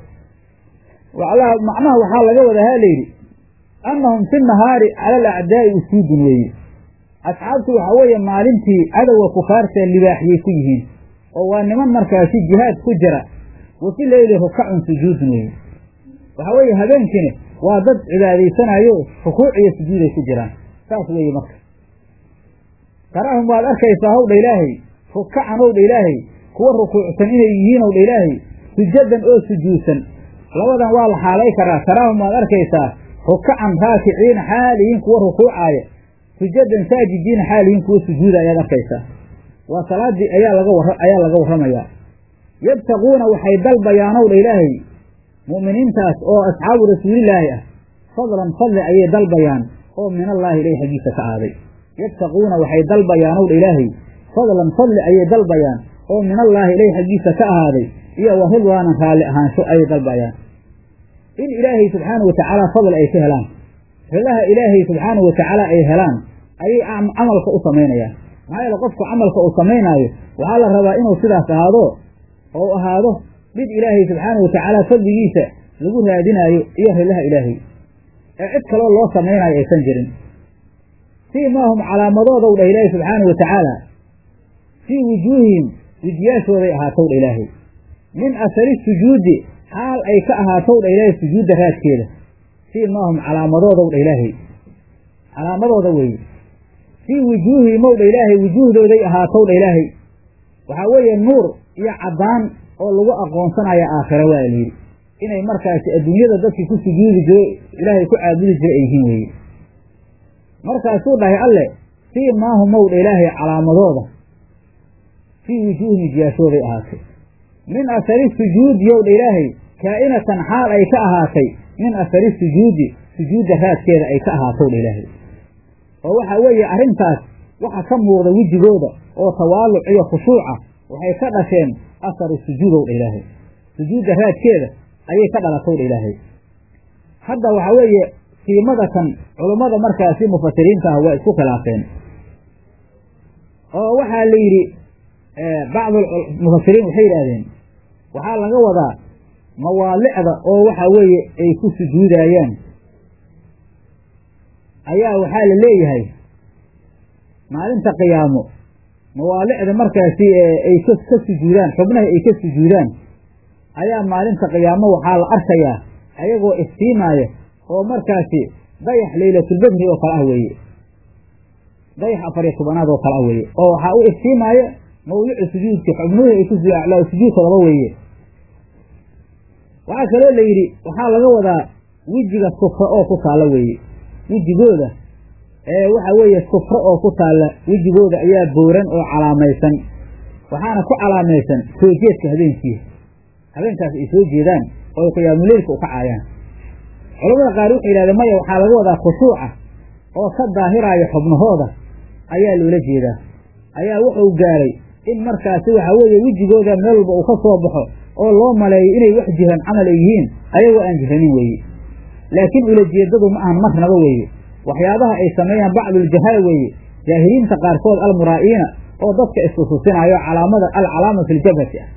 macnaha waxaa laga wadahaa layidhi annahum fi nahaari cala alacdaa'i usuudun weeye asxaabtu waxaa weeye maalintii cadowga kufaarta libaaxyay ku yihiin oo waa niman markaasi jihaad ku jira wa fi leyli rukacun sujuudun weeye waxaa weeye habeenkiina waa dad cibaadaysanayo rukuuc iyo sujuuday ku jiraan saas weeye marka taraahum waad arkaysaa howdha ilaahay rukacan owdha ilaahay kuwa rukuucsan inay yihiin owdha ilaahay sujadan oo sujuudsan labadan waa la xaalay karaa taraahum waad arkaysaa rukacan raakiciina xaaliyiin kuwa rukuucaaya sujadan saajidiina xaaliyiin kuwa sujuuda ayaad arkaysaa waa salaadii ayaa laga war ayaa laga warramayaa yabtaquuna waxay dalbayaan owdha ilaahay mu'miniintaas oo asxaabu rasuulilaahi ah fadlan fadli ayay dalbayaan oo min allaahi ilahi xaggiisa ka aaday yabtaquuna waxay dalbayaan owdha ilaahay fadlan fadli ayay dalbayaan oo min allaahi ilahi xaggiisa ka ahaaday iyo wa ridwaanan raalli ahaansho ayay dalbayaan in ilaahay subxaana wa tacaala fadl ay ka helaan ridaha ilaahay subxaana wa tacaala ay helaan ayay camalka u samaynayaan maxaa yeele qofku camalka uu samaynaayo waxaa la rabaa inuu sidaas ahaado oo ahaado mid ilaahay subxaana wa tacaala fadligiisa lagu raadinaayo iyo ridaha ilaahay ee cid kaloo loo samaynaayo aysan jirin fii maahum calaamadoodaw dhah ilaahay subxaana wa tacaala fii wujuuhihim wejiyaashooday ahaatow dha ilaahay min asari sujuudi xaal ay ka ahaatow dha ilaahay sujuudda raadkeeda fii maahum calaamadoodaw dha ilaahay calaamadooda weeye fii wujuuhihim ow dha ilaahay wujuuhdooday ahaatow dha ilaahay waxaa weeye nuur iyo caddaan oo lagu aqoonsanaya aakhira waa layidhi inay markaasi adduunyada dadkii ku sujuudi jiro ilaahay ku caabudi jira ay yihiin weeye markaasuu dhahay alle fii maahum ow dha ilaahay calaamadooda fii wujuuhim jiyaashooday ahaatay min asari sujuudi yow dha ilaahay kaa'inatan xaal ay ka ahaatay min asari sujuudi sujuudda raadkeeda ay ka ahaatow dha ilaahay oo waxaa weeye arrintaas waxa ka muuqda wejigooda oo tawaaluc iyo khushuuca waxay ka dhasheen asaru sujuudow dha ilaahay sujuudda raadkeeda ayay ka dhalatow dha ilaahay hadda waxaa weeye siimada kan culummada markaasi mufasiriinta ah waa isku khilaafeen oo waxaa la yidhi bacdu mufasiriin waxay yidhaahdeen waxaa laga wadaa mawaalicda oo waxaa weeye ay ku sujuudayaan ayaa waxaa la leeyahay maalinta qiyaamo mawaalicda markaasi ay ka sujuudaan xubnaha ay ka sujuudaan ayaa maalinta qiyaamo waxaa la arkayaa ayagoo iftiimaaya oo markaasi dayax laylatulbedri oo kale ah weeye dayax afariyo tobanaad oo kale ah weeye oo waxaa u iftiimaaya mawlicu sujuudka xubnuhu ay ku sujuudka laba weeye waxaa kaloo la yidhi waxaa laga wadaa wejiga sufra oo ku taalla weeye wejigooda ee waxa weeye sufro oo ku taalla wejigooda ayaa booran oo calaamaysan waxaana ku calaamaysan soo jeedka habeenkiisa habeenkaas ay soo jeedaan oo ay qiyaamuleylka u kacaayaan culamada qaar waxay yidhahdeen maya waxaa laga wadaa khushuuca oo ka daahiraaya xubnahooda ayaa loola jeedaa ayaa wuxuu gaaray in markaasi waxa weeye wejigooda meel walba uu ka soo baxo oo loo maleeyo inay wax jiran camal ay yihiin ayagoo aan jiranin weeye laakiin ulajeedadu ma ahan marnaba weeye waxyaabaha ay sameeyaan bacduljahala weeye jaahiliinta qaarkood almuraa'iina oo dadka iskususinaayo calaamada alcalaama fi ljabhati ah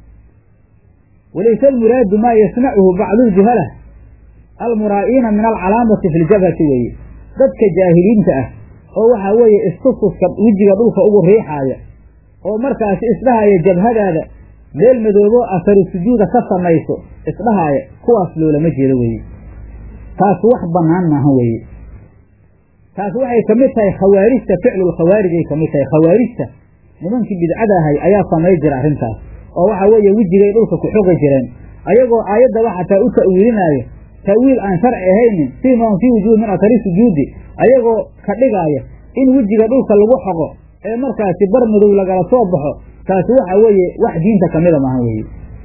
walayse almuraadu maa yasnacuhu bacduljuhala almuraa'iina min alcalaamati fi ljabhati weeye dadka jaahiliinta ah oo waxaa weeye istususka wejiga dhulka ugu riixaaya oo markaasi isdhahaya jabhadaada meel madooboo asaru sujuuda ka samayso isdhahaaya kuwaas loolama jeedo weeye taas wax bannaan maaha weeye taas waxay ka mid tahay khawaarijta ficlulkhawaarij ay ka mid tahay khawaarijta nimankii bidcada ahay ayaa samay jira arrintaas oo waxa weeye wejigay dhulka ku xogi jireen ayagoo aayaddaba xataa u ta'wiilinaayo ta'wiil aan sharci ahaynin siimahum fii wujuuhi min asari sujuudi ayagoo ka dhigaaya in wejiga dhulka lagu xoqo ee markaasi bar madow lagala soo baxo taasi waxa weeye wax diinta kamida maaha weeye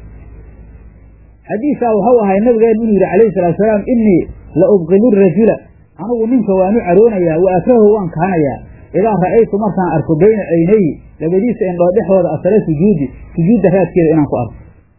xadiisaa waxau ahay nabigeenu inuu yidhi calayhi salatu salaam innii la ubqilu rajula anigu ninka waanu caroonayaa wa akrahu waan kahanayaa idaa ra'aytu markaan arko bayna caynayhi labadiisa indhoo dhexdooda asale sujuudi sujuudda raadkeeda inaan ku arko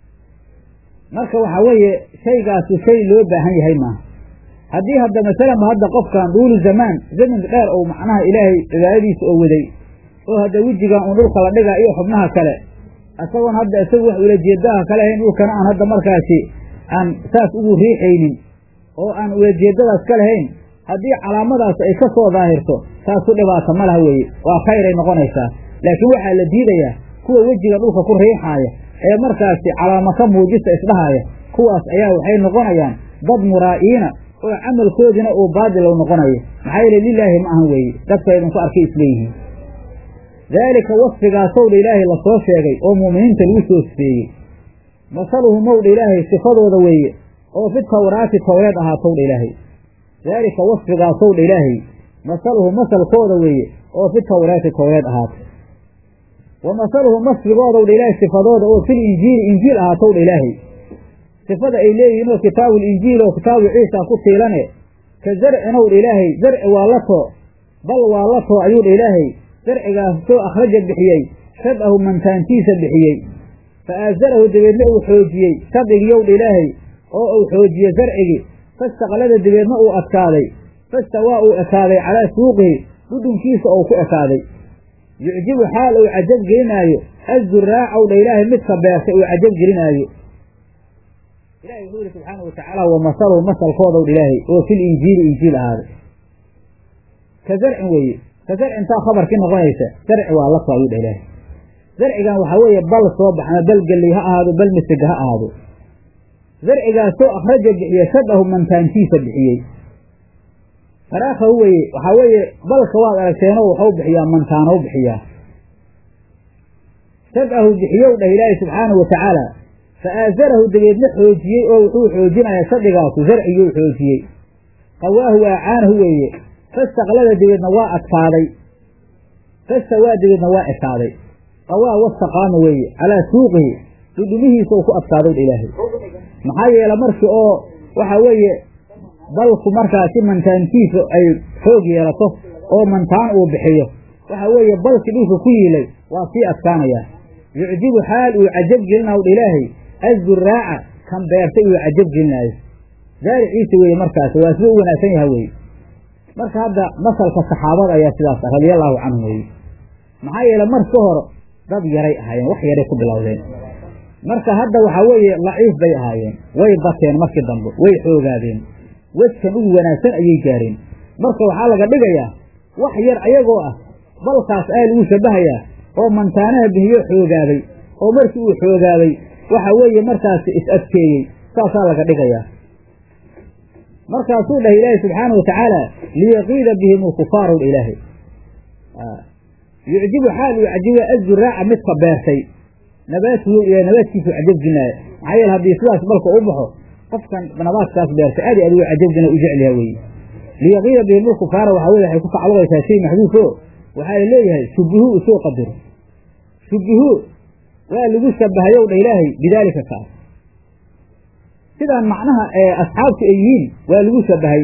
marka waxaa weeye shaygaasi shay loo baahan yahay maaha haddii hadda masalanba hadda qofkan duulu zamaan zamin dheer ou macnaha ilaahay cibaadadiisa oo waday oo hadda wejigan uun dhulka la dhigaa iyo xubnaha kale isagoon hadda isagu wax ulajeedaha ka lahayn dhulkana aan hadda markaasi aan saas ugu riixaynin oo aan ulajeedadaas ka lahayn haddii calaamadaas ay ka soo daahirto taasu dhibaata ma laha weeye waa khayray noqonaysaa laakiin waxaa la diidayaa kuwa wejiga dhulka ku riixaaya ee markaasi calaamo ka muujista isdhahaaya kuwaas ayaa waxay noqonayaan dad muraa'iina oo camalkoodina uu baadilow noqonayo maxaa yeele lilaahi ma ahan weeye dadka idinku arkay isleeyihiin daalika wasfigaasowdha ilaahay lasoo sheegay oo mu'miniinta lagu soo sifeeyey masaluhu mowdha ilaahay sifadooda weeye oo fi tawraati towreed ahaatowdha ilaahay daalika wasfigaasowdha ilaahay masaluhu masalkooda weeye oo fi tawraati towreed ahaatay wa masaluhu masfigoodowdha ilaahay sifadooda oo fil injiili injiil ahaatowdha ilaahay sifada ay leeyihiin oo kitaabu linjiil oo kitaabu ciisa ku tiilane ka zarcinowdha ilaahay zarci waa la too bal waa la too ayuudha ilaahay zarcigaas soo akhraja bixiyey shad'ahu mantaantiisa bixiyey fa aazarahu dabeedna uu xoojiyey shadhigiyowdha ilaahay oo uu xoojiye zarcigii fastaqlada dabeedna uu adkaaday fastawaa uu ekaaday calaa suuqihi dhudhunkiisa ou ku ekaaday yucjibu xaal uu cajab gelinaayo azzuraacowdha ilaahay midka beertay uu cajab gelinaayo ilahi wuxuu yihi subxaana wa tacaala wa masaluhu masalkoodowdha ilaahay oo fil injiili injiil ahaaday ka zarcin weeye ka zarcintaa khabarkii noqonaysa zarci waa la ayuu dha ilaahay zarcigan waxaa weeye bal soo baxma bal gelley ha ahaado bal misiga ha ahaado zarcigaasoo akhraja bixiye shadahu mantaantiisa bixiyey faraakhahu weeye waxaa weeye balka waad aragteenoo waxau bixiyaa mantaanow bixiyaa shadahu bixiyow dhah ilaahay subxaanahu wa tacaala fa aazarahu dabeedna xoojiyey oo wuxuu xoojinayaa shadhigaasu zarciguu xoojiyey qawaahu aacaanahu weeye fastaqlada dabeedna waa adkaaday fastawaa dabeedna waa ekaaday qawaa wastaqaama weeye calaa suuqihi dhudhumihiisa uu ku adkaadow dha ilaahay maxaa yeele markii oo waxa weeye balku markaasi mantaantiisa ay xoog yeelato oo mantaan uu bixiyo waxa weeye balki dhulka ku yiilay waa sii adkaanayaa yucjibu xaal uu cajab gelinaw dha ilaahay azzuraaca kan beertay uu cajab gelinaayo zaariciisa weeye markaasi waa sida u wanaagsan yaha weeye marka hadda masalka saxaabada ayaa sidaas ah radiallahu canhum weeye maxaa yeele marka hore dad yaray ahaayeen wax yaray ku bilowdeen marka hadda waxaa weeye laciif bay ahaayeen way bateen markii dambe way xoogaadeen wejkan ugu wanaagsan ayay gaareen marka waxaa laga dhigayaa wax yar ayagoo ah balkaas aa lagu shabahayaa oo mantaanaha bihiyo xoogaaday oo markii uu xoogaaday waxa weeye markaasi is adkeeyey saasaa laga dhigayaa markaasuu dhahay ilaahay subxaana wa tacaala liyaqiida bihim ulkufaaru dha ilaahay yucjibu xaal uu cajiba azzuraaca midka beertay nabaatuhu ila nabaadkiisu cajab gelinaaya maxaa yeele haddii sidaas balka u baxo qofkan nabaadkaas beertay aad aad uga cajabgina u jecel yaha weeye liyaqiida bihim ulkufaara waxaa weye waxay ku tacalluqaysaa shay maxduufo waxaa la leeyahay shubihuu usoo qadiro shubihuu waa lagu shabahayow dha ilaahay bidaalika kaas sidaan macnaha ee asxaabtu ay yihiin waa lagu shabahay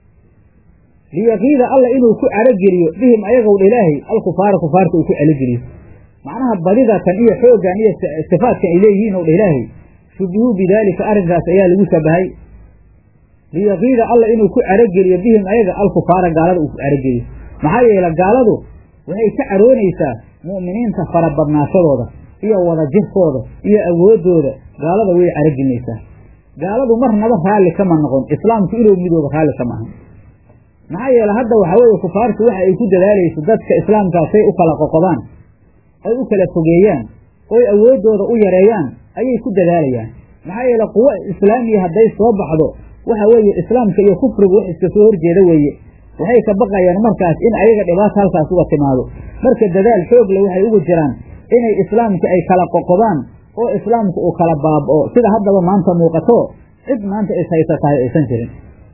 liyaqiida alla inuu ku carogeliyo bihim ayagow dha ilaahay alkufaara kufaarta uu ku calogeliyo macnaha badidatan iyo xooggan iyo sifaadkan ay leeyihiin ow dha ilaahay shubihuu bidaalika arrinkaas ayaa lagu shabahay liyaqiida alla inuu ku carogeliyo bihim ayaga alkufaara gaalada uu ku carogeliyo maxaa yeele gaaladu waxay ka caroonaysaa mu'miniinta farabadnaashadooda iyo wadajirkooda iyo awooddooda gaalada way carogelinaysaa gaaladu marnaba raalli kama noqon islaamku inuu midooba raalli kama ahan maxaa yeele hadda waxaa weeye kufaartu waxa ay ku dadaalayso dadka islaamkaasay u kala qoqobaan ay u kala fogeeyaan oy awooddooda u yareeyaan ayay ku dadaalayaan maxaa yeele quwo islaamiya hadday soo baxdo waxa weeye islaamka iyo kufrigu wax iska soo horjeeda weeye waxay ka baqayaan markaas in ayaga dhibaata halkaas uga timaado marka dadaal xoog le waxay ugu jiraan inay islaamka ay kala qoqobaan oo islaamku uu kala baaba'o sida haddaba maanta muuqato cid maanta ishaysa tahay aysan jirin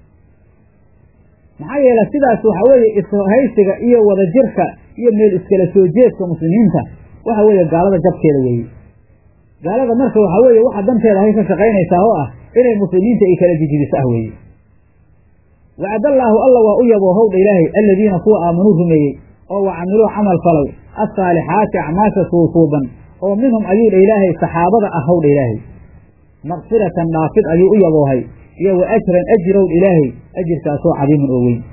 maxaa yeele sidaas waxaa weeye ishaysiga iyo wadajirka iyo meel iskala soo jeedka muslimiinta waxa weeye gaalada jabkeeda weeye gaalada marka waxaa weeye waxa danteeda hay ka shaqaynaysaa oo ah inay muslimiinta ay kala jijibiso ah weeye wacdallaahu alla waa u yaboo howdha ilaahay aladiina kuwa aamanuu rumeeyey oo wa camiluu camal falay assaalixaati acmaasha suusuuban oo minhum ayuu dha ilaahay saxaabada ah howdha ilaahay makfiratan dhaafid ayuu u yaboohay iyo wa ajran ajirowdha ilaahay ajirkaasoo cadiiman oo weyn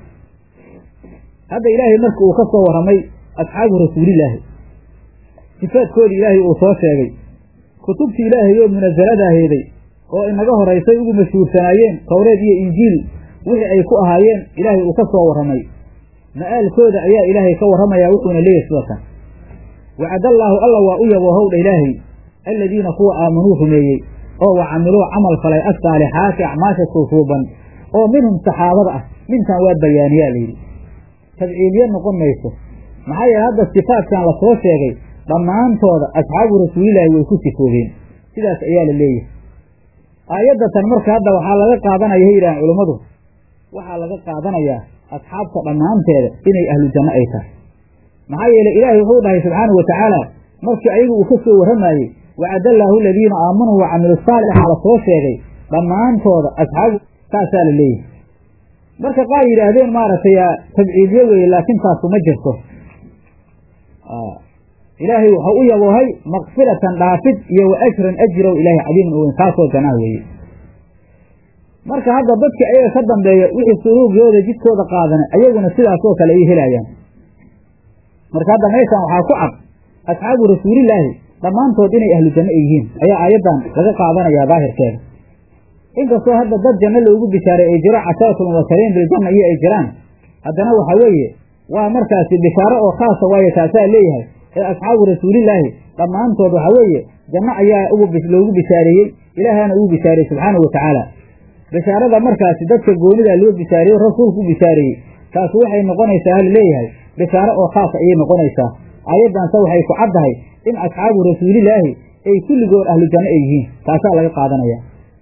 hadda ilaahay marka uu ka soo warramay asxaabu rasuulilaahi sifaadkoodii ilaahay uu soo sheegay kutubtii ilaahay oo munasaladaaheeday oo inaga horaysay ugu mashhuursanaayeen towreed iyo injiil wixii ay ku ahaayeen ilaahay uu ka soo warramay ma'aalkooda ayaa ilaahay ka warramayaa wuxuuna leeyahy sida kan wacadallaahu alla waa u yaboohowdha ilaahay alladiina kuwa aamanuu rumeeyey oo wa camiluu camal falay assaalixaati acmaasha suusuuban oo minhum saxaabada ah mintan waa bayaaniyaa layidhi tabciiliye noqon mayso maxaa yeele hadda sifaadkan la soo sheegay dhammaantooda asxaabu rasuulilaahi way ku sifoobeen sidaas ayaa la leeyahay aayaddatan marka hadda waxaa laga qaadanaya hay yidhahaan culummadu waxaa laga qaadanayaa asxaabta dhammaanteeda inay ahlu janno ay tahay maxaa yeele ilaahay wuxuu dhahay subxaanahu wa tacaala markii ayagu uu ka soo warramaayey wacadallaahu aladiina aamanuu wa camilu saalixa la soo sheegay dhammaantooda asxaabu saasaa la leeyahay marka qaar yidhaahdeen maaragtay tabciidyo weeye laakiin taasu ma jirto ilaahay waxau u yaboohay makfiratan dhaafid iyo wa ajran ajrow ilaahay cadiiman u weyn kaasoo janaa weeye marka hadda dadka ayaga ka dambeeya wixii suruugooda jidkooda qaadana ayaguna sidaasoo kale ay helayaan marka hadda meeshan waxaa ku cad asxaabu rasuulilaahi dhammaantood inay ahlu janno ay yihiin ayaa aayaddan laga qaadanayaa daahirkeeda inkastoo hadda dad janno loogu bishaaray ay jiro cashaaratul mubashariin biljanna iyo ay jiraan haddana waxa weeye waa markaasi bishaaro oo khaasa waayo taasaa leeyahay ee asxaabu rasuulilaahi dhammaantood waxa weeye janno ayaa loogu bishaareeyey ilaahana uu bishaareeyey subxaanahu wa tacaala bishaarada markaasi dadka goonidaa loo bishaareeyo rasuulku u bishaareeyey taasi waxay noqonaysaa hal leeyahay bishaaro oo khaasa ayay noqonaysaa aayaddanse waxay ku caddahay in asxaabu rasuulilaahi ay kulligood ahlu janno ay yihiin taasaa laga qaadanaya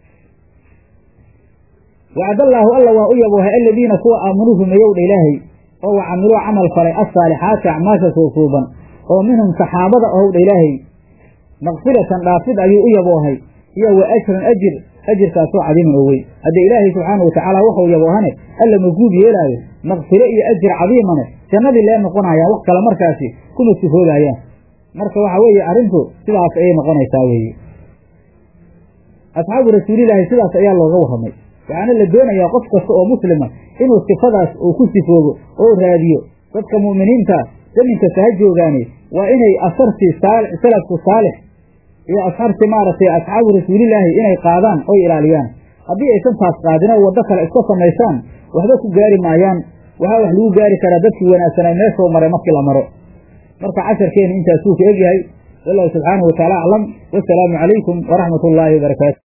wacdallaahu alla waa u yaboohay aladiina kuwa aamanuu rumeeyowdha ilaahay oo wa camiluu camal falay assaalixaati acmaasha suusuuban oo minhum saxaabada ahowdha ilaahay makfiratan dhaafid ayuu u yaboohay iyo wa ajran ajir ajirkaasoo cadiiman oo weyn haddee ilaahay subxaana wa tacaala waxuu yaboohane alla maguub yeelaayo makfiro iyo ajir cadiimane jannadii lee noqonayaan wax kale markaasi kuma sifoobayaan marka waxa weeye arrintu sidaas ayay noqonaysaa weeye asxaabu rasuulilaahi sidaas ayaa looga warramay waxaana la doonayaa qof kasta oo muslima inuu sifadaas uu ku sifoobo oo raadiyo dadka mu'miniinta zaminkasta ha joogaane waa inay asartii salafku saalix iyo asxaartii maaragtay asxaabu rasuulilaahi inay qaadaan oy ilaaliyaan haddii aysan taas qaadin oo waddo kale iska samaysaan waxba ku gaari maayaan waxaa wax lagu gaari karaa dadkii wanaagsanay meeshuu maray markii la maro marka casharkeenu intaasuu ka egyahay wallahu subxaanahu watacaala aclam wasalaamu calaykum waraxmat ullaahi wabarakaatu